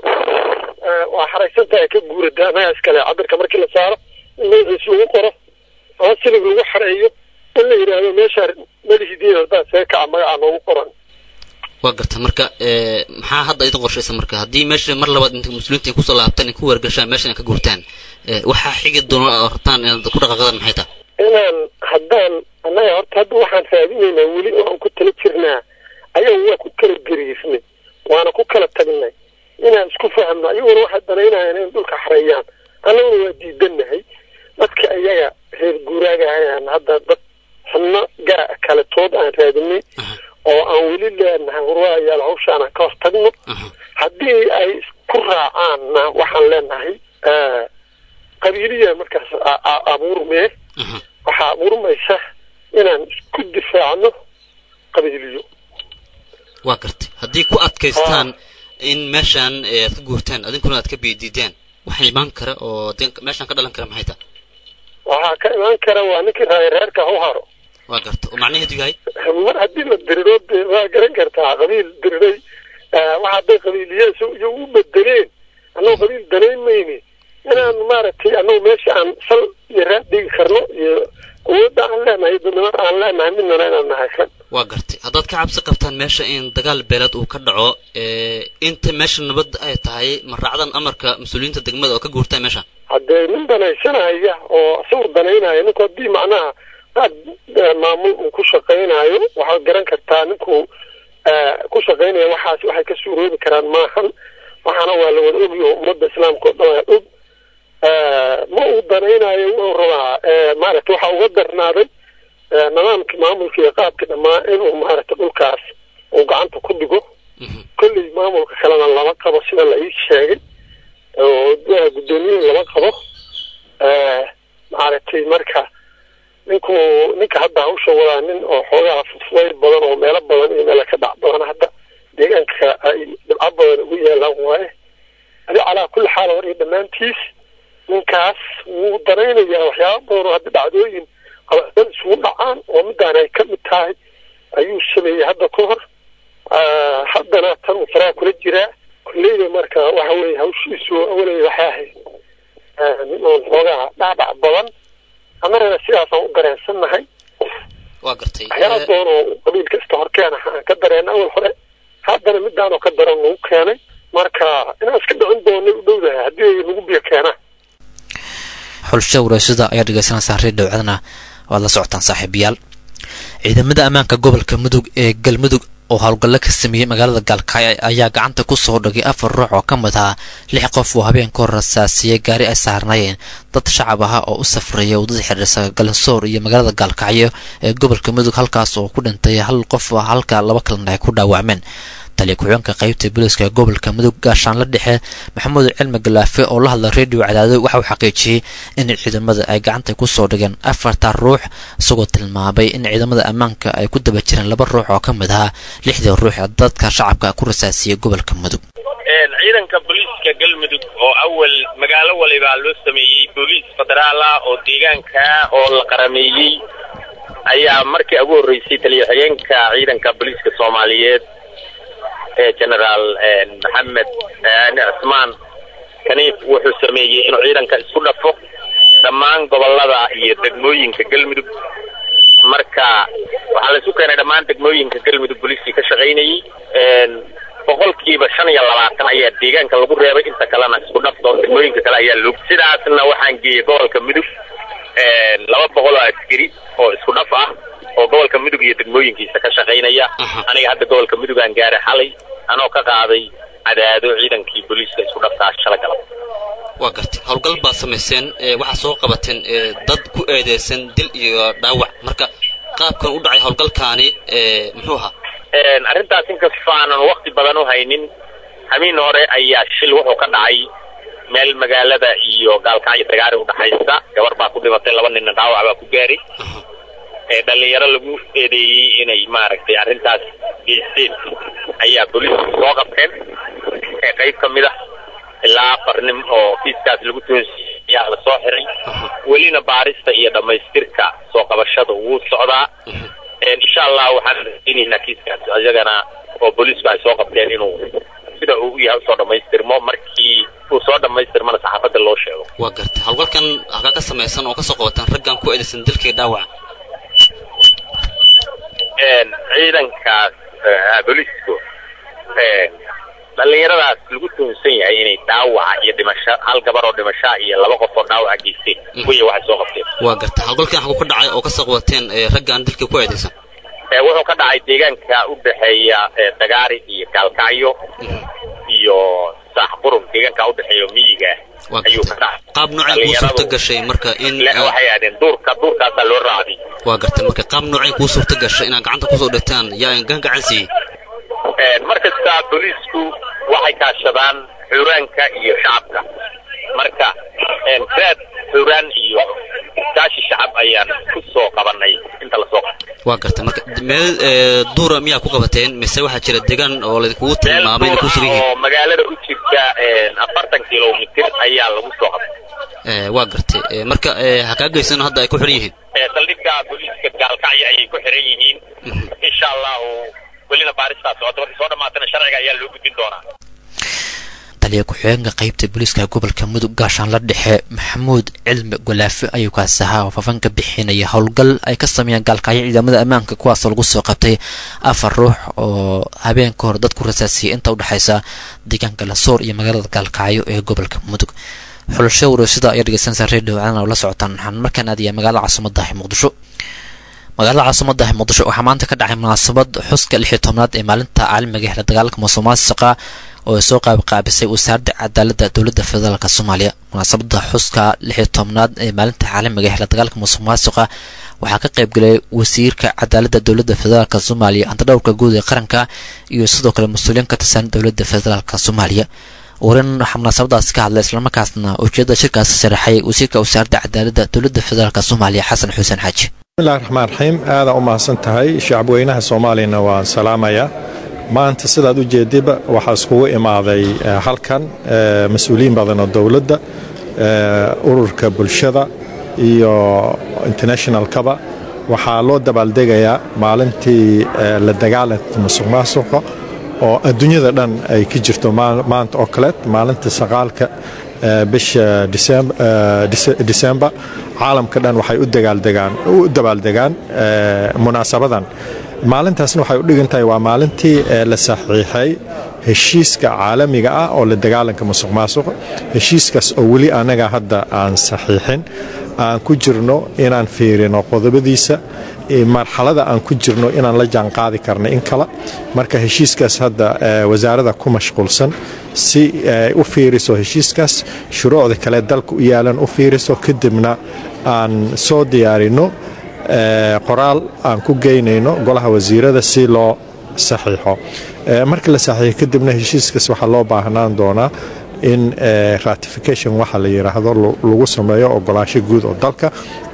waa xaraysan tahay ka guurada annaga iskale cabirka markii la saaro in magaciisi lagu qoro ama silig lagu xareeyo in la yidhaahdo meeshaa melihidiin haddaa see kaca magacaa noogu qoran waa garta marka maxaa hadda idin qorshaysa marka haddii meesha mar labaad inta mas-uuliyiinta ay kusoo laabtaan ay ku wargashaan meeshan ay ka guurtaan waxaa xigi doona oo rabtaan inaad ku dhaqaaqdaan maxay tahay inaan haddaan annaga horta hadda waxaan raadinaynaa weli oo aan ku tala jirnaa ayaga waa ku kala gariirnay waana ku kala tagnay inaan isku fahmno ayaguna waxay danaynayaan in dhulka xareeyaan annaguna waa diidanahay dadka iyaga reer guuraaga ahayaan hadda dad xubno gaa kale tood aan raadinay oo aan weli leenahay warwaayaal hawshaan aan ka hor tagno haddii ay ku raacaanna waxaan leenahay qabiiliya markaas abuurmee waxaa abuurmaysa inaan isku difaacno qabiiliyo waa gartay haddii ku adkaystaan in meeshaan aad ka guurtaan adinkuna aad ka biidiidaan waxa imaan kara oo meeshaan ka dhalan kara maxay tahay waxaa ka imaan kara waa ninkii reerka hau haro waa garta oo macnaheedu yahay mar haddii la diriro dee waa garan kartaa qabiil diriray waxa hadday qabiiliya iyo u bedeleen annagu qabiil danayn mayni inaan maaragtay annagu meesha aan sal iyo raad dhigi karno iyo awoodda aan leenahay dadnimada aan leenahay midnana inaan nahaysan waa gartay haddaad ka cabsi qabtaan meesha in dagaal beeleed uu ka dhaco inta meesha nabad ay tahay ma raacdan amarka mas-uuliyiinta degmada oo ka guurtaan meesha haddee nin danaysanaya oo isagu danaynaya ninku haddii macnaha aad maamul uu ku shaqaynayo waxaad garan kartaa ninku ku shaqaynaya waxaas waxay ka suuroobi karaan maahan waxaana waa la wada ogyo ummadda islaamka oo dhan waa og ma uu danaynayo wuxuu rabaa maaragtay waxaa uga darnaaday nidaamkii maamulka iyo qaabkii dhammaa inuu maaragtay dhulkaas uu gacanta ku dhigo kolley maamulka kalena lama qabo sida la ii sheegay oo guddoomiyuhu lama qabo maaragtay marka ninku ninka hadda hawsha wadaa nin oo xoogaha fudfudayl badan oo meelo badan iyo meelo ka dhac badan hadda deegaanka ay dhibco badan ugu yaalaan waaye adi calaa kulli xaal war iyo dhammaantiis ninkaas wuu danaynayaa waxyaaba badan oo hadda dhacdooyin qabadad isugu dhacaan oo midaan ay ka mid tahay ayuu sameeyey hadda ka hor haddana tan uu faraha kula jiraa kolleyda marka waxa weeye hawshiisu awaley waxay ahayd nin oon xoogaha dhacdhac badan annagana sidaasaan u dareensannahay waa gartay waxyaala badan oo qabiil kasta horkeena aan ka dareena awal hore haddana midaan oo ka daran nagu keenay marka inaan iska dhicin doonay u dhowdahay haddii ay nagu biyo keenaan xulsha waraasada ayaa dhegeysanaysaan reer dhowcadna waad la socotaan saaxiibayaal ciidamada ammaanka gobolka mudug ee galmudug oo howlgallo ka sameeyey magaalada gaalkacyo ayaa gacanta ku soo dhagay afar ruux oo ka mid ah lix qof oo habeenka hor rasaasiyey gaari ay saarnaayeen dad shacab aha oo u safraya waddada xidhiirsa galansoor iyo magaalada gaalkacyo ee gobolka mudug halkaas oo ku dhintay hal qof halka laba kalena ay ku dhaawacmeen taliya ku-xigeenka qaybta booliiska gobolka mudug gaashaanla dhexe maxamuud cilmi galaafe oo la hadla redio cadaado waxa uu xaqiijiyey in ciidamada ay gacanta ku soo dhigeen afarta ruux isagoo tilmaamay in ciidamada ammaanka ay ku daba jireen laba ruux oo ka mid ahaa lixdii ruux ee dadka shacabka ku rasaasiyey gobolka mudug ciidanka booliiska galmudug oo awal magaalo walibaa loo sameeyey booliis federaal ah oo deegaanka oo la qarameeyey ayaa markii ugu horreysay taliya xigeenka ciidanka booliiska soomaaliyeed ee generaal maxamed cismaan kaniif wuxuu sameeyey inuu ciidanka isku dhafo dhammaan gobolada iyo degmooyinka galmudug marka waxaa laisu keenay dhammaan degmooyinka galmudug booliiskii ka shaqaynayey boqolkiiba shan iyo labaatan ayaa deegaanka lagu reebay inta kalena isku dhafto degmooyinka kale ayaa log sidaasna waxaan geeyey gobolka mudug laba boqol oo askari oo isku dhaf ah oo gobolka mudug iyo degmooyinkiisa ka shaqaynaya aniga hadda gobolka mudug aan gaaray xalay anoo ka qaaday cadaado ciidankii booliiska isku dhafkaa shala galab waa gartay howlgal baad samayseen waxaa soo qabateen dad ku eedeysan dil iyo dhaawac marka qaabkan u dhacay howlgalkaani muxuu ahaa arrintaas inkastoo aanan wakti badan u haynin hamiin hore ayaa shil wuxuu ka dhacay meel magaalada iyo gaalkacyo dagaari udhaxaysa gabar baa ku dhimatay laba ninna dhaawac baa ku gaaray dhalinyaro lagu eedeeyey inay maaragtay arrintaas geysteen ayaa booliisku soo qabteen qayb ka mid ah ilaa afar nin oo kiiskaas lagu toonsiyey ayaa la soo xiray welina baarista iyo dhammaystirka soo qabashada wuu socdaa insha allah waxaan rajaynaynaa kiiskaas iyagana oo booliisku ay soo qabteen inuu sida uu u yahay usoo dhammaystirmo markii uu soo dhammaystirmana saxaafadda loo sheego waa gartay howlgalkan halkaa ka samaysan oo kasoo qabataan raggan ku eedaysan dilkii dhaawaca ciidankaas booliisku dhallinyaradaas lagu tuhunsan yahay inay dhaawaca iyo dhimasho hal gabar oo dhimashaa iyo laba qof oo dhaawaca geysteen kuya waxay soo qabteen waa gartay howlgalkan xaguu ka dhacay oo kasoo qabateen raggan dilkii ku eedaysan wuxuu ka dhacay deegaanka u dhexeeya dagaari iyo gaalkacyo iyo saaxqurun deegaanka u dhexeeya miyiga ayuu ka dhacay qaab noocay kuu suurta gashay marka in waxay aadeen duurka duurkaasaa loo raacday waa gartay marka qaab noocay kuu suurta gashay inaad gacanta kusoo dhigtaan yaa gan gacan siiyey mar kasta booliisku waxay kaashadaan xuraanka iyo shacabka marka raad xuraan iyo kaashi shacab ayaan ku soo qabanay inta lasoo qabtay waa gartay marka meel duura miyaa ku qabateen mise waxaa jira deegaan oo laydinkugu tilmaamay inay ku sugan yihiin oo magaalada u jirta afartan kilomitir ayaa lagu soo qabtay waa gartay marka hakaa geysan hadda ay ku xiran yihiin saldhigga booliiska gaalkacyo ayay ku xiran yihiin insha allahu welina baaristaa socota markay soo dhamaatana sharciga ayaa loo gudbin doonaa taliya ku-xigeenka qaybta booliiska gobolka mudug gaashaanla dhexe maxamuud cilmi golaafe ayuu kaas ahaa oo faafan ka bixinaya howlgal ay ka sameeyeen gaalkacyo ciidamada ammaanka kuwaasoo lagu soo qabtay afar ruux oo habeenka hor dad ku rasaasiyay inta udhexaysa deegaanka lasoor iyo magaalada gaalkacyo ee gobolka mudug xulasho wareysada ayaa dhegeysanaysa radio caalan oo la socotaan waxaan markaan aadaya magaalada caasimadahi muqdisho magaalada caasimadahi muqdisho waxaa maanta ka dhacay munaasabad xuska lix iyo tobnaad ee maalinta caalamiga ee la dagaalanka musuqmaasuqa oo ay soo qaabqaabisay wasaaradda cadaaladda dowladda federaalk soomaaliya munaasabada xuska lix iyo tobnaad ee maalinta caalamiga ee la dagaalanka musuqmaasuqa waxaa ka qaybgalay wasiirka cadaaladda dowladda federaalk soomaaliya antadhowrka guud ee qaranka iyo sidoo kale mas-uuliyiin ka tirsan dowladda federaalk soomaaliya warin waxaa munaasabadaasi ka hadlay islamarkaasna ujeedada shirkaasi sharaxay wasiirka wasaaradda cadaaladda dowladda federaalk soomaaliya xasan xuseen xaaji bismillahi raxmaan raxiim aadaan u mahadsan tahay shacabweynaha soomaaliyana waan salaamayaa maanta sidaad u jeediba waxaa iskugu imaaday halkan mas-uuliyiin badan oo dowladda ururka bulshada iyo internationalkaba waxaa loo dabaaldegayaa maalintii la dagaalanka musuq maasuqa oo adduunyada dhan ay ka jirto maanta oo kaleed maalinta saqaalka bisha disembar caalamka dhan waxay u dabaaldegaan munaasabadan maalintaasna waxay u dhigan tahay waa maalintii la saxiixay heshiiska caalamiga ah oo la dagaalanka musuq maasuqa heshiiskaas oo weli anaga hadda aan saxiixin aan ku jirno inaan fiirino qodobadiisa marxalada aan ku jirno inaan la jaanqaadi karno in kale marka heshiiskaas hadda wasaarada ku mashquulsan si u fiiriso heshiiskaas shuruucda kale dalka u yaalan u fiiriso kadibna aan soo diyaarino qoraal aan ku geynayno golaha wasiirada si loo saxiixo marka la saxiixo kadibna heshiiskaas waxaa loo baahnaan doonaa in ratification waxa la yidhaahdo lagu sameeyo ogolaasho guud oo dalka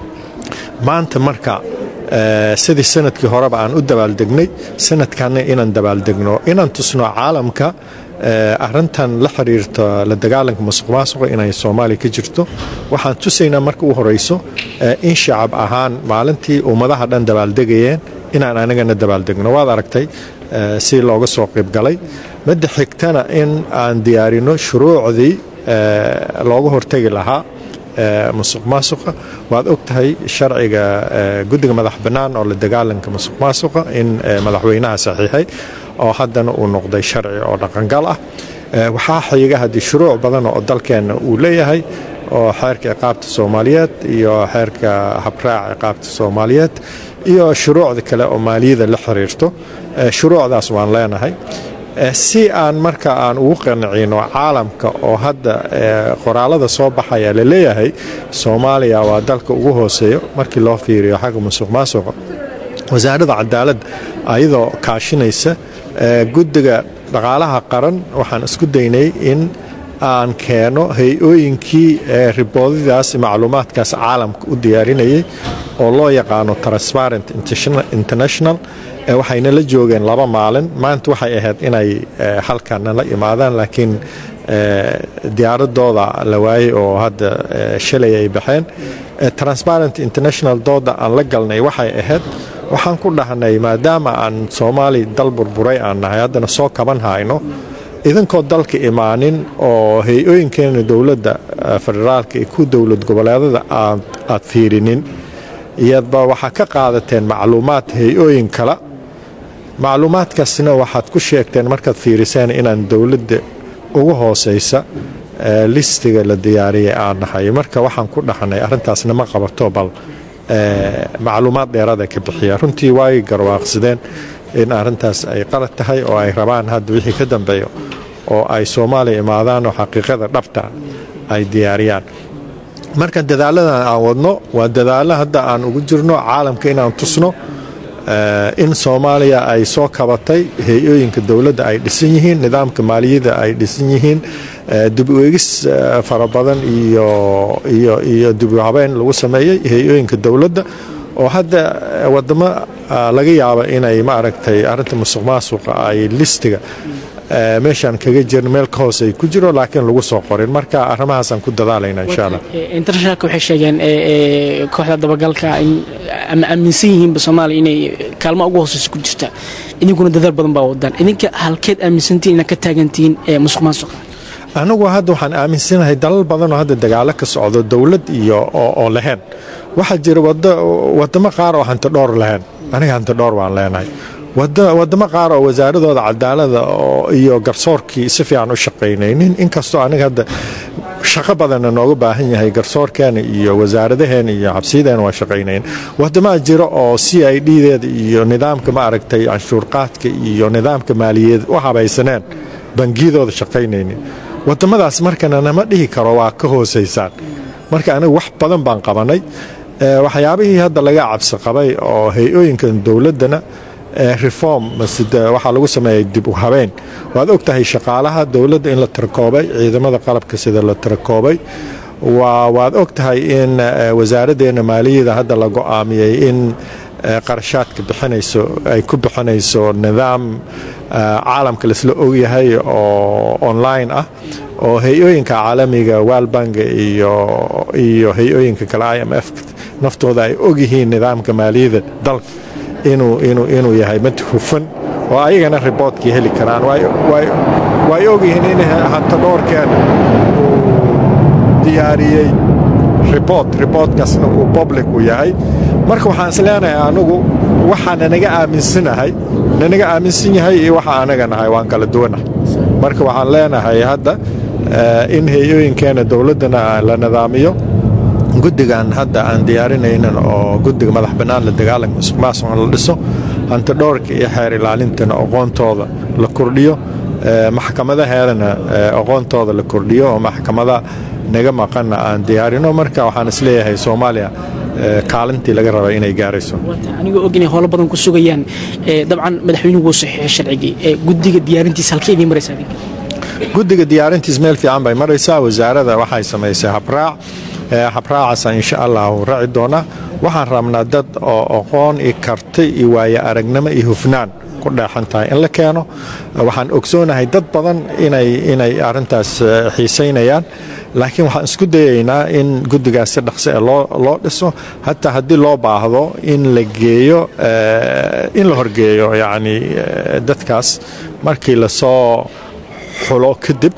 maanta marka sidii sanadkii horeba aan u dabaaldegnay sanadkanna inaan dabaaldegno inaan tusno caalamka arintan la xiriirta la dagaalanka masuq maasuqa inay soomaaliya ka jirto waxaan tusaynaa marka u horeyso in shacab ahaan maalintii ummadaha dhan dabaaldegayeen inaan anagana dabaaldegno waad aragtay si looga soo qaybgalay midda xigtana in aan diyaarino shuruucdii looga hortegi lahaa musuq maasuqa waad og tahay sharciga guddiga madax bannaan oo la dagaalanka musuq maasuqa in madaxweynaha saxiixay oo haddana uu noqday sharci oo dhaqangal ah waxaa xiga haddii shuruuc badan oo dalkeenna uu leeyahay oo xeerka ciqaabta soomaaliyeed iyo xeerka habraac ciqaabta soomaaliyeed iyo shuruucda kale oo maaliyada la xiriirto shuruucdaas waan leenahay si aan marka aan ugu qancino caalamka oo hadda qoraalada soo baxaya la leeyahay soomaaliya waa dalka ugu hooseeyo markii loo fiiriyo xagga musuq maasuqa wasaaradda cadaaladda ayadoo kaashinaysa guddiga dhaqaalaha qaran waxaan isku daynay in aan keeno hay-ooyinkii riboodadaas macluumaadkaas caalamka u diyaarinayay oo loo yaqaano transparent international waxayna la joogeen laba maalin maanta waxay ahayd inay halkana la imaadaan laakiin diyaaradooda la waayey oo hadda shalay ay baxeen transparent international dooda aan la galnay waxay ahayd waxaan ku dhahnay maadaama aan soomaali dal burburay aan nahay haddana soo kaban hayno idinkoo dalka imaanin oo hay-ooyinkeena dowladda federaalka iyo ku dowlad goboleedada aad fiirinin iyadba waxaa ka qaadateen macluumaad hay-ooyin kale macluumaadkaasna waxaad ku sheegteen markaad fiiriseen inaan dowladda ugu hooseysa listiga la diyaariyay aan nahay marka waxaan ku dhaxnay arrintaasna ma qabato bal macluumaad dheerada ka bixiya runtii waay garwaaqsadeen in arrintaas ay qalad tahay oo ay rabaan hadda wixii ka dambeeyo oo ay soomaaliya imaadaan oo xaqiiqada dhabta ay diyaariyaan marka dadaaladan aan wadno waa dadaalo hadda aan ugu jirno caalamka inaan tusno in soomaaliya ay soo kabatay hay-ooyinka dowladda ay dhisan yihiin nidaamka maaliyadda ay dhisan yihiin dib u eegis fara badan iyo dib u habeen lagu sameeyey hay-ooyinka dowladda oo hadda wadamo laga yaaba inay maaragtay arinta musuq maasuqa ay listiga meeshaan kaga jirin meel ka hoose ay ku jiro laakiin lagu soo qorin marka arrimahaasaan ku dadaalayna insha allah internationalka waxay sheegeen kooxda dabagalka ama aaminsan yihiinba soomaaliya inay kaalmo ugu hooseysa ku jirta idinkuna dadaal badan baa wadaan idinka halkeed aaminsantihin inaad ka taagantihiin musuq maasuqa anigu hadda waxaan aaminsanahay dalal badan oo hadda dagaalo ka socdo dowlad iyo oo lahayn waxaa jira wadamo qaar oo hanti dhowr lahayn aniga hanti dhowr waan leenahay wadamo qaar oo wasaaradooda cadaalada iyo garsoorkii si fiican u shaqaynaynin inkastoo aniga hadda shaqo badanna nooga baahan yahay garsoorkeena iyo wasaaradaheena iyo xabsiyadeena waa shaqaynayn wadamaa jira oo c i d deeda iyo nidaamka maaragtay canshuurqaadka iyo nidaamka maaliyadeed u habaysaneen bangiyadooda shaqaynaynin wadamadaas markana nama dhihi karo waa ka hooseysaan marka aniga wax badan baan qabanay waxyaabihii hadda laga cabsi qabay oo hay-ooyinkan dowladdana reform waxaa lagu sameeyay dib u habeen waad og tahay shaqaalaha dowladda in la tirakoobay ciidamada qalabka sida la tirakoobay waad og tahay in wasaaraddeena maaliyada hadda la go-aamiyey in qarashaadka bixinayso ay ku bixinayso nidaam caalamka laisla ogyahay oo online ah oo hay-ooyinka caalamiga walbanka iyo hay-ooyinka kale i m f naftooda ay ogyihiin nidaamka maaliyada dalka inuu yahay mid hufan oo ayagana riboodkii heli karaan way ogyihiin in hanto dhowrkeena uu diyaariyey ribood riboodkaasna uu public u yahay marka waxaan is leenahay anugu waxaa nanaga aaminsanahay nanaga aaminsan yahay iyo waxa anaga nahay waan kala duwanahay marka waxaan leenahay hadda in hay-ooyinkeena dowladdana la nidaamiyo guddigan hadda aan diyaarinaynin oo guddiga madax bannaan la dagaalanka musuq maasuqa la dhiso hanti dhowrka iyo xeer ilaalintana aqoontooda la kordhiyo maxkamadaheedana aqoontooda la kordhiyo oo maxkamada naga maqanna aan diyaarino marka waxaan isleeyahay soomaaliya kaalintii laga raba inay gaarayso anigoo og inay howlo badan ku sugayaan dabcan madaxweynuhu wuu saxiixay sharcigii guddiga diyaarintiisa halkee idiin maraysa adiga guddiga diyaarintiis meel fiican bay maraysaa wasaarada waxay samaysay habraac habraacaasa insha allah uu raaci doonaa waxaan rabnaa dad oo aqoon iyo karti iyo waaye aragnimo iyo hufnaan ku dheexan tahay in la keeno waxaan ogsoonahay dad badan inay arintaas xiisaynayaan laakiin waxaan isku dayaynaa in guddigaas si dhaqsi e loo dhiso hataa haddii loo baahdo in la geeyo in la horgeeyo yacni dadkaas markii lasoo xulo kadib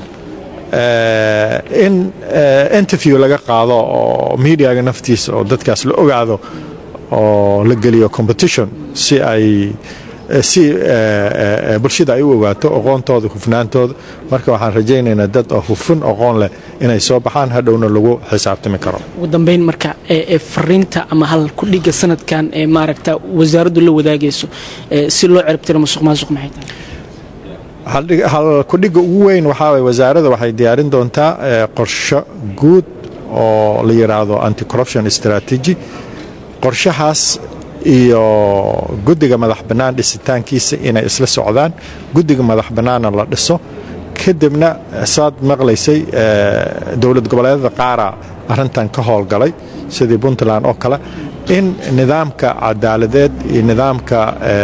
in interview laga qaado oo mediaga naftiisa oo dadkaas la ogaado oo la geliyo competition si ay si bulshada ay u ogaato aqoontooda hufnaantooda marka waxaan rajaynaynaa dad oo hufun aqoon leh inay soo baxaan hadhowna lagu xisaabtami karo ugu dambeyn marka fariinta ama hal kudhiga sanadkan ee maaragta wasaaraddu la wadaagayso si loo ciribtiro musuq maasuq maxay tahay hal kudhiga ugu weyn waxaa waye wasaarada waxay diyaarin doontaa qorsho guud oo la yidhaahdo anti corruption strategy qorshahaas iyo guddiga madax bannaan dhisitaankiisa inay isla socdaan guddiga madax bannaanna la dhiso kadibna saad maqlaysay dowlad goboleedada qaara arrintan ka howlgalay sidii puntland oo kale in nidaamka cadaaladeed iyo nidaamka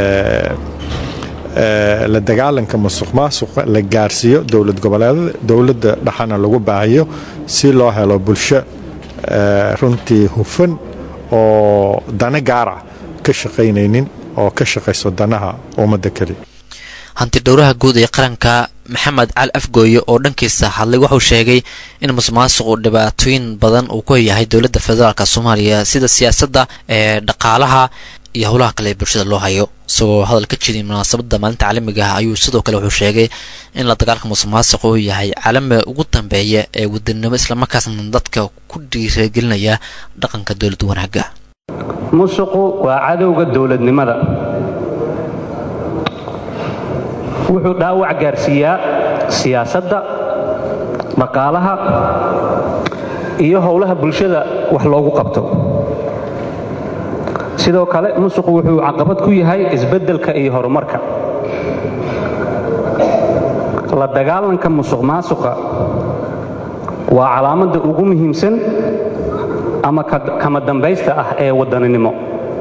la dagaalanka musuq maasuqa la gaarsiiyo dowlad goboleedada dowladda dhexana lagu baahiyo si loo helo bulsho runtii hufan oo dana gaara ka shaqaynaynin oo ka shaqayso danaha ummadda keliya hanti dhowraha guud ee qaranka maxamed cali afgooye oo dhankiisa hadlay wuxuu sheegay in musuqmaasuqu dhibaatooyin badan uu ku yahay dowladda federaalk soomaaliya sida siyaasadda ee dhaqaalaha iyo howlaha kale ee bulshada loo hayo isagoo hadal ka jeediyay munaasabadda maalinta caalamiga ah ayuu sidoo kale wuxuu sheegay in la dagaalka musuqmaasuqa uu yahay caalamiga ugu dambeeya ee wadanimo islamarkaasna dadka ku dhiiragelinaya dhaqanka dowlad wanaagga musuqu waa cadowga dowladnimada wuxuu dhaawac gaarsiiyaa siyaasadda dhaqaalaha iyo howlaha bulshada wax loogu qabto sidoo kale musuqu wuxuu caqabad ku yahay isbeddelka iyo horumarka la dagaalanka musuq maasuqa waa calaamadda ugu muhiimsan ama kama dambaysta ah ee waddaninimo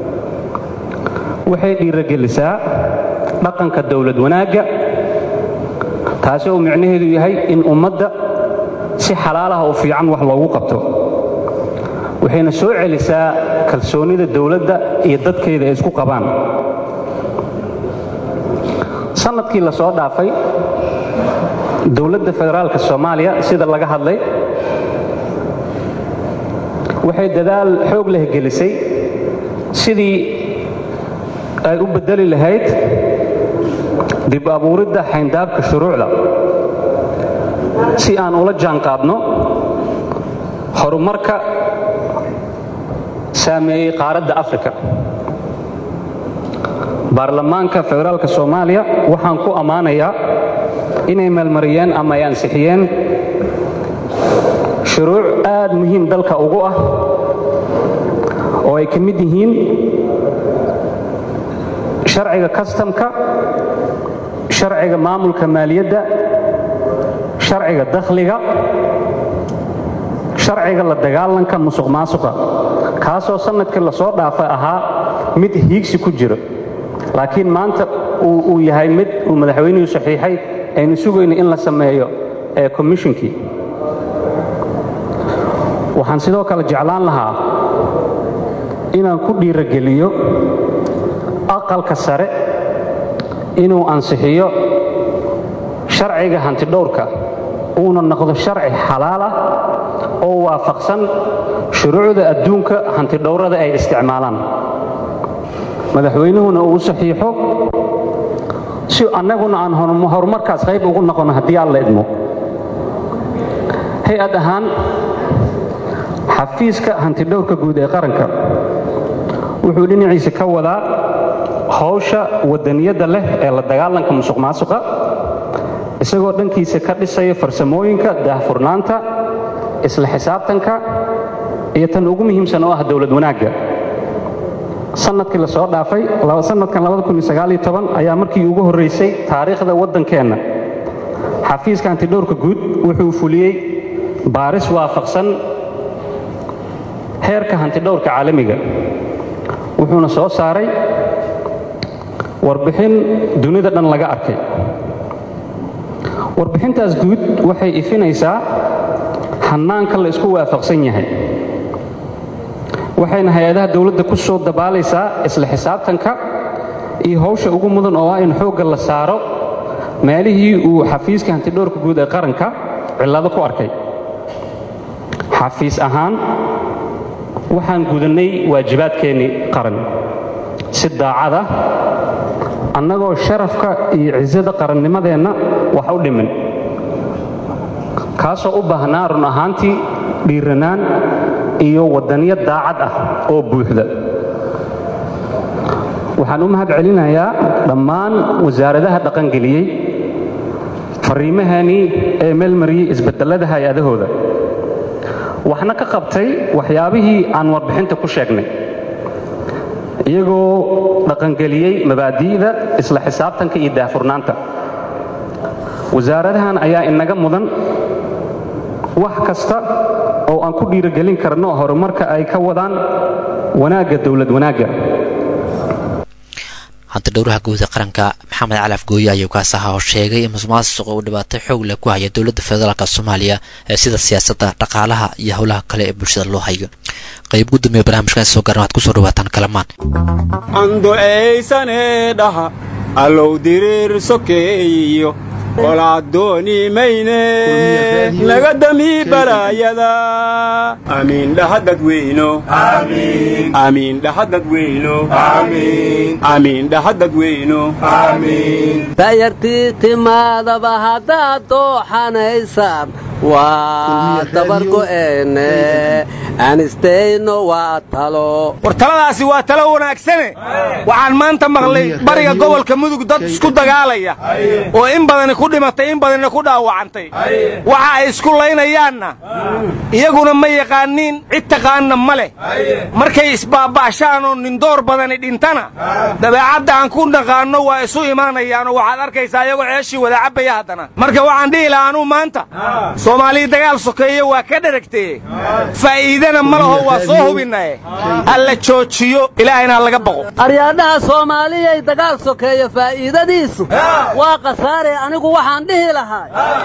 waxay dhiirogelisaa dhaqanka dowlad wanaagga taasi oo micnaheedu yahay in ummadda si xalaalaha oo fiican wax loogu qabto waxayna soo celisaa kalsoonnida dowladda iyo dadkeeda ay isku qabaan sannadkii la soo dhaafay dowladda federaalka soomaaliya sida laga hadlay waxay dadaal xoog leh gelisay sidii ay u beddeli lahayd dib abuuridda xayndaabka shuruucda si aan ula jaanqaadno horumarka saameeyey qaaradda afrika baarlamaanka federaalka soomaaliya waxaan ku ammaanayaa inay meelmariyeen ama ay ansixiyeen shuruuc aad muhiim dalka ugu ah oo ay ka mid yihiin sharciga kastamka sharciga maamulka maaliyadda sharciga dakhliga sharciga la dagaalanka musuq maasuqa kaasoo sannadkii la soo dhaafay ahaa mid hiigsi ku jiro laakiin maanta uu yahay mid uu madaxweynuhu saxiixay aynu sugayno in la sameeyo ee komishinkii waxaan sidoo kale jeclaan lahaa inaan ku dhiirogeliyo aqalka sare inuu ansixiyo sharciga hantidhowrka uuna noqdo sharci xalaal ah oo waafaqsan shuruucda adduunka hantidhowrada ay isticmaalaan madaxweynuhuna uu saxiixo si annaguna aan horumarkaas qayb ugu noqono haddii alla idmo hay-ad ahaan xafiiska hantidhowrka guud ee qaranka wuxuu dhinaciisa ka wadaa howsha wadaniyadda leh ee la dagaalanka musuq maasuqa isagoo dhankiisa ka dhisaya farsamooyinka daahfurnaanta isla xisaabtanka iyo tan ugu muhiimsan oo ah dowlad wanaagga sanadkii la soo dhaafay sanadkan ayaa markii ugu horraysay taariikhda waddankeenna xafiiska hantidhowrka guud wuxuu fuliyey baaris waafaqsan heerka hantidhowrka caalamiga wuxuuna soo saaray warbixin dunida dhan laga arkay warbixintaas guud waxay ifinaysaa hannaanka la isku waafaqsan yahay waxayna hay-adaha dowladda ku soo dabaalaysaa isla xisaabtanka iyo howsha ugu mudan oo ah in xoogga la saaro meelihii uu xafiiska hantidhowrka guud ee qaranka cillado ku arkay xafiis ahaan waxaan gudannay waajibaadkeennii qaran si daacad ah annagoo sharafka iyo cisada qarannimadeenna wax u dhimin kaasoo u baahnaa run ahaantii dhiiranaan iyo waddaniyo daacad ah oo buuxda waxaan u mahad celinayaa dhammaan wasaaradaha dhaqangeliyey farriimahanii ee meelmariyey isbeddellada hay-adahooda waxna ka qabtay waxyaabihii aan warbixinta ku sheegnay iyagoo dhaqangeliyey mabaadi'da isla xisaabtanka iyo daahfurnaanta wasaaradahan ayaa inaga mudan wax kasta oo aan ku dhiirogelin karno horumarka ay ka wadaan wanaagga dowlad wanaagga hanta dhowraha guud ee qaranka maxamed cali afgooye ayuu kaas ahaa oo sheegay in musuqmaasuqa uu dhibaato xoog leh ku haya dowladda federaalk soomaaliya ee sida siyaasadda dhaqaalaha iyo howlaha kale ee bulshada loo hayo qayb gudoomiya barnaamijkan soo garan waad kusoo dhawaataan kalamaan anducaysane dhaha allow diriir sokeeyiyo qolaadooni mayne naga dami balaayada amiin dhaha dadweyno amiin dhaha dadweyno amiin dhaha dadweyno dayartii timaadaba haddaad dooxanaysaan waa dabargo'eene anistayno waa talo war taladaasi waa talo wanaagsane waxaan maanta maqlay bariga gobolka mudug dad isku dagaalaya oo in badani ku dhimatay in badanina ku dhaawacantay waxa ay isku laynayaanna iyaguna ma yaqaaniin cid taqaanna ma leh markay isbaaba'shaanoo nindoor badani dhintana dabeecadda aan ku naqaanno waa isu imaanayaanoo waxaad arkaysaa iyagoo ceeshii wada cabbaya haddana marka waxaan dhihi lahaa anuu maanta soomaaliya dagaal sokeeye waa ka dheragtee faa'iidana ma laho waa soo hubinaye alla joojiyo ilaahayna ha laga baqo aryaadhaha soomaaliyay dagaal sokeeyo faa'iidadiisu waa khasaare anigu waxaan dhihi lahaa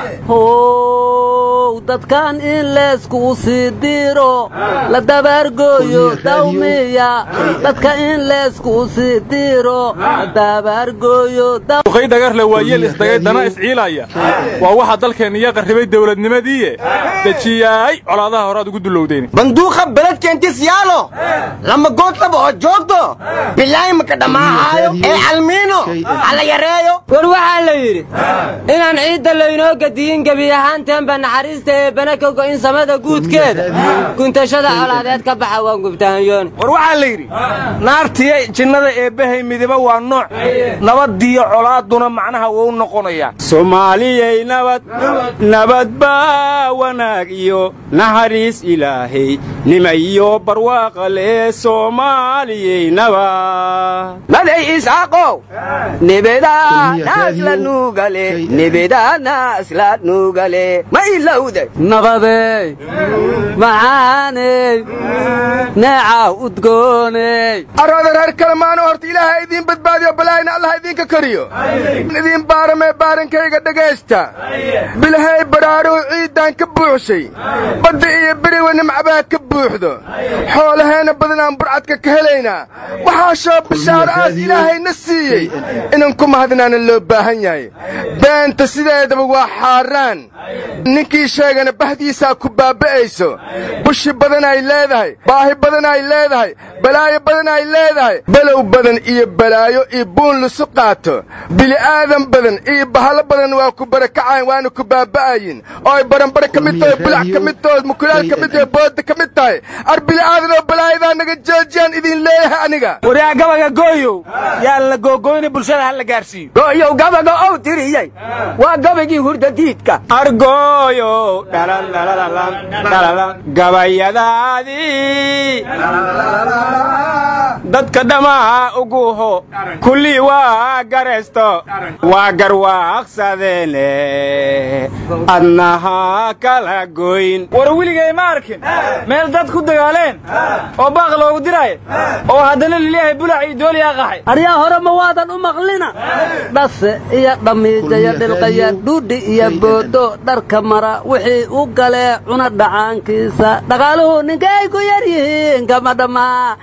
how dadkan in leeskuu sii diiro la dabaargooyo dawmiya dadka in leeskuu sii diiro la dabaargooyo duqay dhagarle waa yeel isdagay dana isciilaya waa waxa dalkeenna iyo qarribay dawladnimadiiye dejiyaay colaadaha horaad ugu dulowdeen banduuqa beledkeentis yaalo lama goodlaba oo joogto bilaahi maka dhammaahayo ee calmiino hala yareeyo war waxaa la yidhi inaan ciidda laynoo gadiyin gebi ahaanteenba naxariista ee bana ka go'in samada guudkeeda guntashada colaadeed ka baxa waan gubtahanyoon war waxaa la yidhi naartiya jinnada eebbahay midiba waa nooc nabadiyo colaaduna macnaha wuu noqonayaa soomaaliyay nabad nabad baa wanaag iyo naxariis ilaahay nima iyo barwaaqa lee soomaaliyay nabad maday isaaqow nibidanaasla nuugale nibidanaasla nuugale ma ilowday nabadey macaaney neecaw udgooney arooda reer kalemaano horta ilaaha idiin badbaadiyo balaayna allah idinka kariyo idiin baaramee baarankayga dhegaysta bilahay badhaadhuhu ciiddaan ka buuxshay badda iyo beriwa nimcabaha ka buuxdo xoolaheenna badanaan burcadka ka helaynaa waxaa shoo bishaaro aas ilaahayna siiyey inan ku mahadnaana loo baahan yahay beenta sideedaba waa xaaraan ninkii sheegana bahdiisaa ku baaba'ayso bushi badan ay leedahay baahi badan ay leedahay balaayo badan ay leedahay balow badan iyo balaayo iyo buun lisu qaato bili'aadan badan iyo bahalo badan waa ku barakacayn waana ku baaba'ayin oo ay baranbare ka mid tahay bulac ka mid tahay mukulaal ka mid tahay booda ka mid tahay ar bili'aadan oo balaayadaa naga joojiyaan idin leeyahay aniga waryaa gabaga gooyow yaan la googoyna bulshada ha la gaarsiiyo gooyow gabaga ow tiriyey waa gabagii hurdadiidka argooyow gabayadaadii dadka dhammaa uguho kullii waa garaysto waa garwaaqsadeene adnaha kala goyn war weligay ma arkin meel dad ku dagaaleen oo baaq loogu diraayo oo haddana lilyahay bulac iyo dooliyaa qaxay aryaa hore ma waadan u maqlina dhase iyo dhamiijaya dhilqaya dhuudhi iyo boodo dharka mara wixii u galee cuna dhacaankiisa dhaqaaluhu ninka ay ku yar yihiin kama dhammaa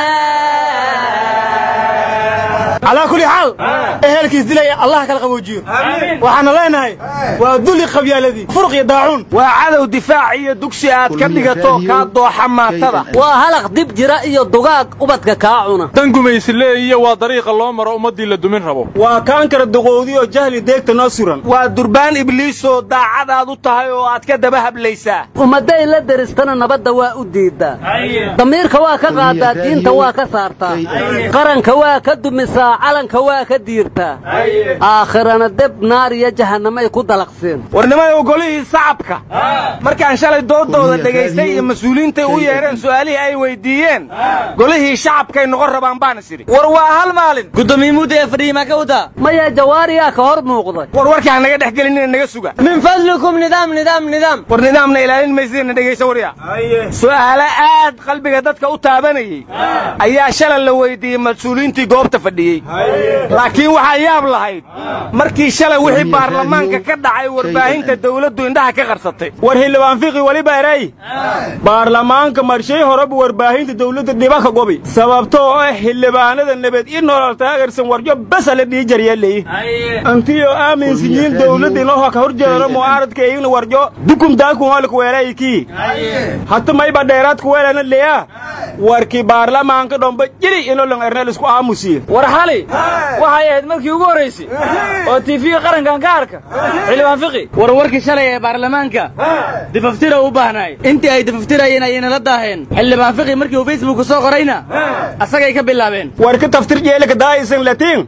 calaa kulli xaal ehelkiis dilaya allah kala qaboojiyo waxaana leenahay waa duli qabyaaladii furuq iyo daacuun waa cadow difaac iyo dugsi aad ka dhigato kaa dooxa maatada waa halaq dib jira iyo dugaag ubadka kaa cuna dan gumaysile iyo waa dariiqa loo maro ummaddii la dumin rabo waa kaankara duqowdi oo jahli deegta noo suran waa durbaan ibliisoo daacad aad u tahay oo aad ka daba hablaysaa ummadday la deristana nabadda waa u diiddaa damiirka waa ka qaadaa diinta waa ka saartaa qaranka waa ka dumisaa calanka waa ka diirtaa aakhirana deb naar iyo jahannamay ku dalaqseen warnimada golihii sacabka markaan shalay doodooda dhegaystay iyo mas-uuliyiintay u yeedheen su'aalihii ay weyddiiyeen golihii shacabkay noqon rabaan baan is idhi war waa hal maalin gudoomiye mudda ee fadhiyey maa ka wadaa maya jawaariyaa ka hor muuqday war warkii ha naga dhex gelinina naga suga min fadlikum nidaam nidaam nidaam war nidaamna ilaalin maysidina dhegaysa warya su'aalo aad qalbiga dadka u taabanayey ayaa shalay la weyddiiyey mas-uuliyiintii goobta fadhiyey laakiin waxaa yaab lahayd markii shalay wixii baarlamaanka ka dhacay warbaahinta dawladdu indhaha ka qarsatay war xildhibaan fiqi weliba erey baarlamaanka marshay horeba warbaahinta dawladda dhibaka gobi sababtoo ah xildhibaanada nabad i nolol taageersan warjo basa la dhii jaryeelay antiyoo aaminsiyiin dawladda inoo ka horjeedano mu'aaradka iyagna warjo dukum daakun holik weelaykii hata mayba dheeraadku weelana leya warkii baarlamaanka dhomba jiri inolong ernel isku aamusiye war xali waxay ahayd markii ugu horraysay oo tiifiga qarankan ka arka xildhibaan fiqi war warkii shalay ee baarlamaanka difaftira u baahnaay intii ay difaftirayeen ayayna la daaheen xildhibaan fiqi markii uu facebooka soo qorayna asagay ka bilaabeen war ka taftir jeelika daaisan latiin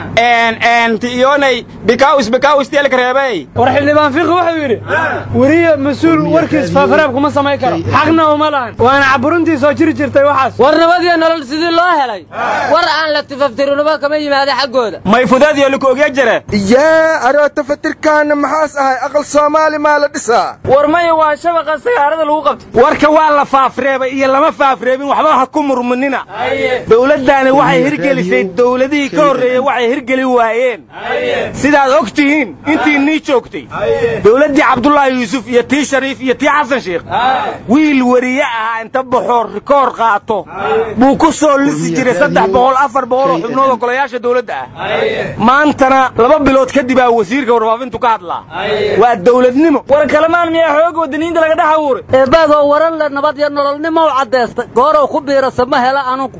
en en ti iyonay bikaawis bikaawis teelka reebay war xildhibaan fiqi wuxuu yidhi weriye mas-uul warkiis faafaraab kuma samayn karo xaqna uma lahan waana caburuntii soo jiri jirtay waxaas war nabadiyo nolol sidii loo helay war aan la tifaftirinuma kama yimaada xaggooda may fudaadiyo lika ogya jire yaa aroo tafatirkaana maxaas ahay aqal soomaali maa la dhisaa war maya waa shabaqa sagaarada lagu qabtay warka waa la faafreebay iyo lama faafreebin waxba ha ku murmunina dawladdaani waxay hirgelisay dawladihii ka horreeyey waxay hirgeli waayeen sidaad og tihiin intii nii joogtay dawladdii cabdulaahi yuusuf iyo tii shariif iyo tii xasan sheekh wiil weriye ahaa inta baxoo rikoor qaato buu ku soo lisi jiray saddex boqol afar boqol oo xubnood oo golayaasha dawladda ah maantana laba bilood kadib aa wasiirka warfaafintu ka hadlaa waa dawladnimo war kalamaan miyaa xooga wadaniinta laga dhex abuuray eebaadoo waran le nabad iyo nololnimo u caddaystay goorow ku biirasa ma hela anugu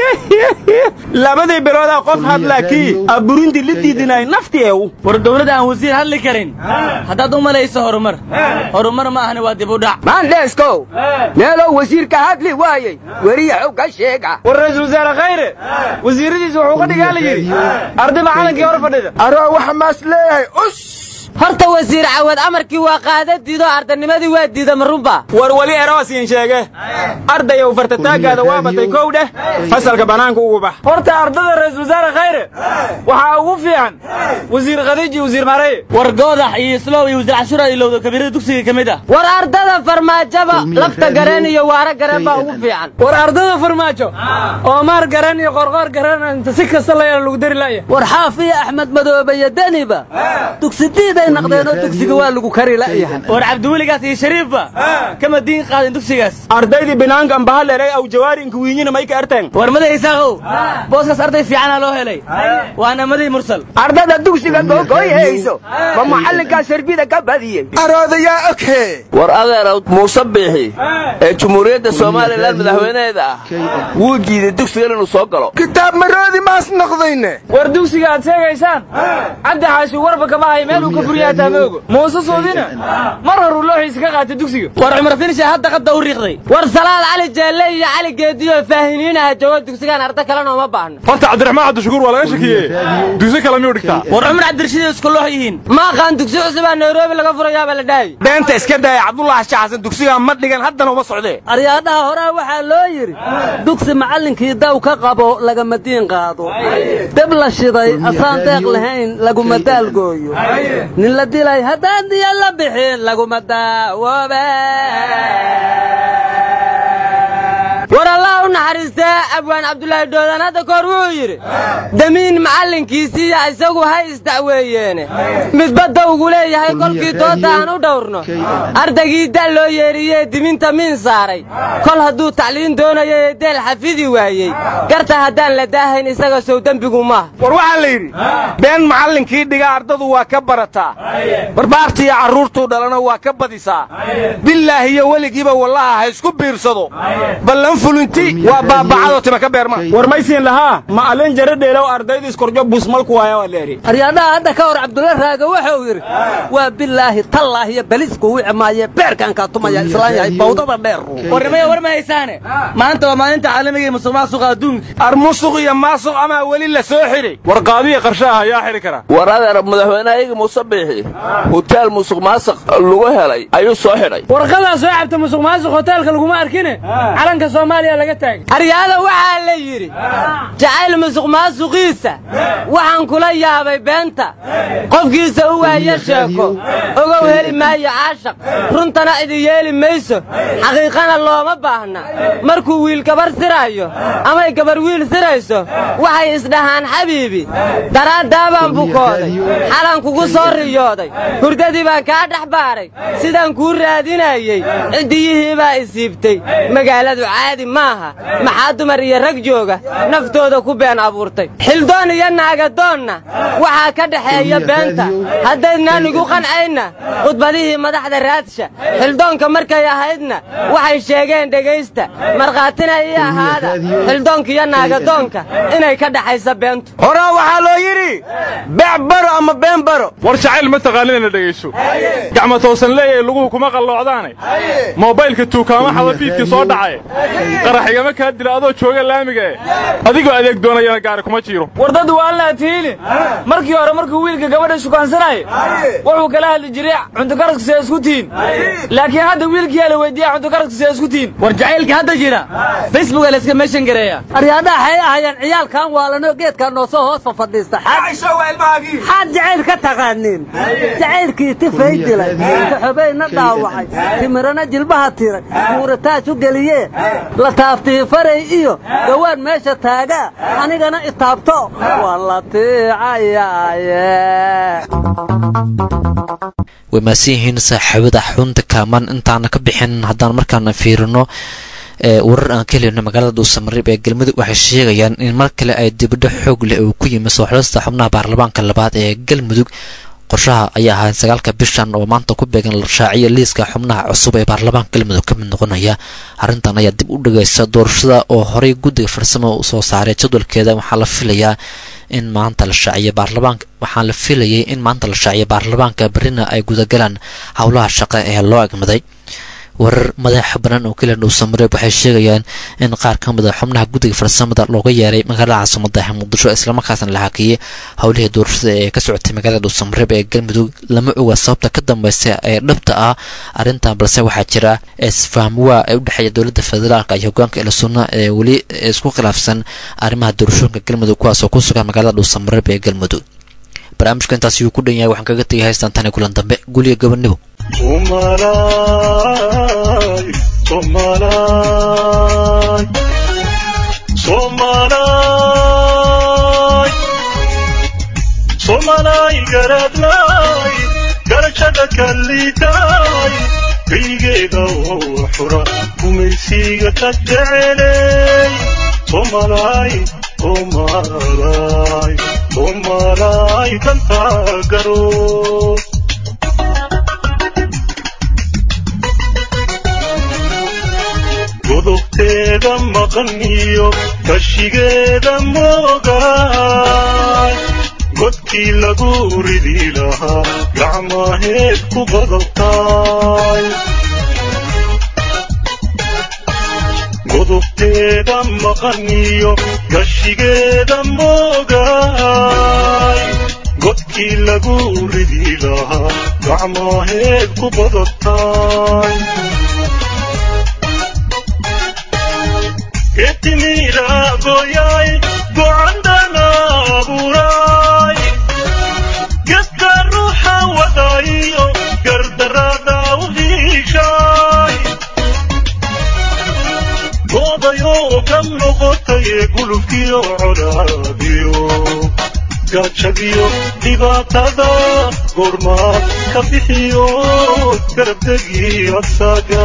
labadii biloodaa qof hadlaa kii aburintii la diidinay nafti eew war dawladda aan wasiir hadli karin haddaad u malayso horumar horumar ma ahani waa dib u dhac maandheeskow meelow wasiirka hadli waayey weriya xog ka sheega war ra-iisul wasaare khayre wasiiradiisa wuxuu ka dhigaa la yidhi arday macalinkii hor fadhida aroo waxa maas leeyahay us horta wasiir cawad amarkii waa qaada diido ardanimadii waa diida marunba war weli eroosiin sheege ardayow fartataagaada waa batay kow dheh fasalka bannaanka ugu bax horta ardada ra-iisul wasaare khayre waxaa ugu fiican wasiir khadiij iyo wasiir maareye war goodax iyo islow iyo wasiir cashuura ilowda kabiirada dugsiga ka mid ah war ardada farmaajaba lafta gareen iyo waara gareen baa ugu fiican war ardada farmaajo oo maar gareen iyo qorqoor gareen inta si kasta la yeela lagu dari laya war xaaf iyo axmed madoobe iyo deniba dugsidiida arday naqdeenoo dugsiga waa lagu kari la'yahay war cabdiweligaas iyo shariifba kama diin qaadin dugsigaas ardaydii binaanka ambahalelay aw jawaari inka wiinyina may ka erteen war maday isaaqow booskaas arday fiicana loo helay waana maday mursal ardada dugsiga gogoyhayso ma macallinkaa sarbida ka badiyey aroodayaa oke war adeerow muuse biixi ee jumhuuriyadda somalilan madaxweynaheeda ah wuu jiiday dugsigan inuu soo galo kitaab maroodi maas noqdayne war dugsiga aad sheegaysaan cabdi xaashi warba kama hay meel uu ka furyaha taamoogo muuse soodina mar horuu looxiisa ka qaatay dugsiga war cumar finisha hadda qadda u riiqday war salaad cali jeelle iyo cali geediyo faahiniinaha joogo dugsigaan arda kalena uma baahno horta cabdiraxmaan cabdishakuur waa laga shakiye dugsi kale miyuu dhigtaa war cumar cabdirashiid isku loox yihiin ma aqaan dugsi cusubaa nairobi laga furayaaba la dhahay beenta iska daaya cabdullaahi shaxsan dugsigaa ma dhigan haddana uma socdee aryaadhaha horaa waxaa loo yidhi dugsi macallinkii daw ka qabo lagama diin qaado deb la shiday asaan deeq lahayn laguma daalgooyo nin la dilay haddaan diya la bixin laguma daawoobe war allah u naxariistee abwaan cabdulaahi dhoodaan hadda kahor wuxuu yidhi damiin macallinkiisiiya isagu hay isdacweeyeene midbadda ugu leeyahay kolkii doodda aan u dhowrno ardaygii da loo yeedhiyee diminta miin saaray kol hadduu tacliin doonayo ee deel xafidi waayey garta haddaan la daahayn isaga sow dembigu maaha war waxaa la yidhi been macallinkii dhiga ardadu waa ka barataa barbaartiiyo carruurtuu dhalana waa ka badisaa bilaahi iyo weligiiba wallaha ha isku biirsado ballan fulinti waa baabacadoo tima ka beerma war maysiin lahaa macallin jara dheelow ardayda iskorjo busmalku waaya waa leeri aryaadhaha hadda ka hor cabdulla raaga wuxuu yidhi waa bilaahi tallaahi iyo belisku wici maaye beerkaan kaa tumaya islaan yahay bawdada dheer warnimaya war ma haysaane maanta waa maalinta caalamiga ee musuq maasuqa adduunka ar musuq iyo maasuq amaa weli la soo xidhay war qaadiya qarshaha ayaa xidhi kara war adeer madaxweynehayaga muuse biixi huteel musuq maasuq lagu helay ayuu soo xidhay warqadaa soo cabta musuq maasuq hoteelka laguma arkine calanka soomaaliya laga taagay aryaada waxaa la yidhi jacayl musuq maasuqiisa waxaan kula yaabay beenta qofkiisa u waaya sheeko ogow heli maayo caashaq runtana idi yeeli mayso xaqiiqana looma baahna markuu wiil gabar siraayo amay gabar wiil sirayso waxay isdhahaan xabiibi daraaddaabaan bukooday xalan kugu soo riyooday hurdadii baan kaa dhex baaray sidaan kuu raadinayey ciddiyihii baa isiibtay magaaladu caadi maaha maxaa dumar iyo rag jooga naftooda ku been abuurtay xildoon iyo naagadoonna waxaa ka dhexeeya beenta haddaydnaan igu qancayna khudbadihii madaxda raadsha xildoonka markay ahaydna waxay sheegeen dhegaysta markhaatina ii ahaada xildoonka iyo naagadoonka inay ka dhexaysa beentu horaa waxaa loo yidhi beec baro ama been baro war jacayl ma taqaanidana dhegayso gacma toosan leeyahay luguhu kuma qalloocdaane moobaylka tuukaama xadafiidkii soo dhacay qarax igama kaa dila adoo jooga laamiga e adigoo adeeg doonayana gaari kuma jiiro war dad waalnaa tiili markii hore markuu wiilka gabadha shukaansanaayo wuxuu kala hadli jiray cuntukaraska see isku tihin laakiin hadda wiilkiyaa la weydiiya cuntukaraska see isku tihin war jacaylka hadda jira facebooka layska meeshan gareeya aryaadhaha waxay ahayeen ciyaalkan waalanoo geedkaa noosoo hoos fafadhiista xaad jacayl ka taqaaniin jacaylkii tifay dilay taxobayna dhaawacay timirana jilbaha tiray muurataaj u geliyee la taabtii faray iyo gawaan meesha taagaa anigana itaabto waa la tiicayaaye way maasan yihiin saaxiibada xunta kaamaan intaana ka bixin haddaan markaana fiirino warar aan ka helino magaalada dhuusamareeb ee galmudug waxay sheegayaan in mar kale ay dibadho xoog leh uu ku yimi soo xulista xubnaha baarlamaanka labaad ee galmudug qorshaha ayaa ahaa sagaalka bishan oo maanta ku beegan la raaciya liiska xubnaha cusub ee baarlamaanka galmudug ka mid noqonaya arrintan ayaa dib u dhigaysa doorashada oo horey guddiga farsamo soo saaray jadwalkeeda waxaa la filayaa in maanta la shaaciyo baarlamaanka waxaa la filayay in maanta la shaaciyo baarlamaanka berrina ay gudagalaan howlaha shaqo ee loo egmaday warar madaxa banaan oo keliya dhuusamareeb waxay sheegayaan in qaar ka mid a xubnaha guddiga farsamada looga yeeray magaalada caasimada muqdisho islamarkaasna la hakiyey howlihii doorashada ee ka socotay magaalada dhuusamareeb ee galmudug lama oga sababta ka dambeysa ee dhabta ah arrintan balse waxaa jira isfahmwaa ee u dhexeeya dowladda federaalka iyo hogaanka ilasunna ee weli isku khilaafsan arrimaha doorashooyinka galmudug kuwaas oo ku sugan magaalada dhuusamareeb ee galmudug barnaamijka intaas yuu ku dhan yahay waxaan kaga tegay haystaan tani kulan dambe guliga gabadhnimo Somalay, Somalay, Somalay, Somalay, Garadlay, dunida ka liitaay kaygeeda oo xura gumaysiga ka jecelay soomalaay soomalaay soomalaay dantaa garo godobteeda maqan iyo kashigeeda moogaay godkii lagu ridi lahaa gacmaheed ku qodobtaay godobteeda maqan iyo gashigeeda moogaay godkii lagu ridi lahaa gacmaheed ku qodobtaay etimira goyay gocandana abuuray geska ruuxa wadayo gardarada u hiishay goodayoo ka noqotay gulubkiyo colaadiyo gaajadiyo dhibaatada goormaad ka bixiyo garabdegi asaga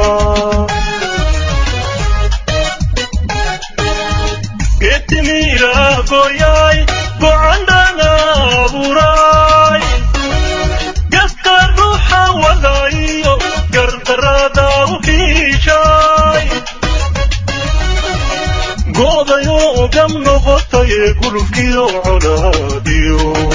getimira goyay gocandana abuuray geska ruuxa wadayo gardarada u hiishay goodayoo gam noqotay gulubkiyo colaadiyo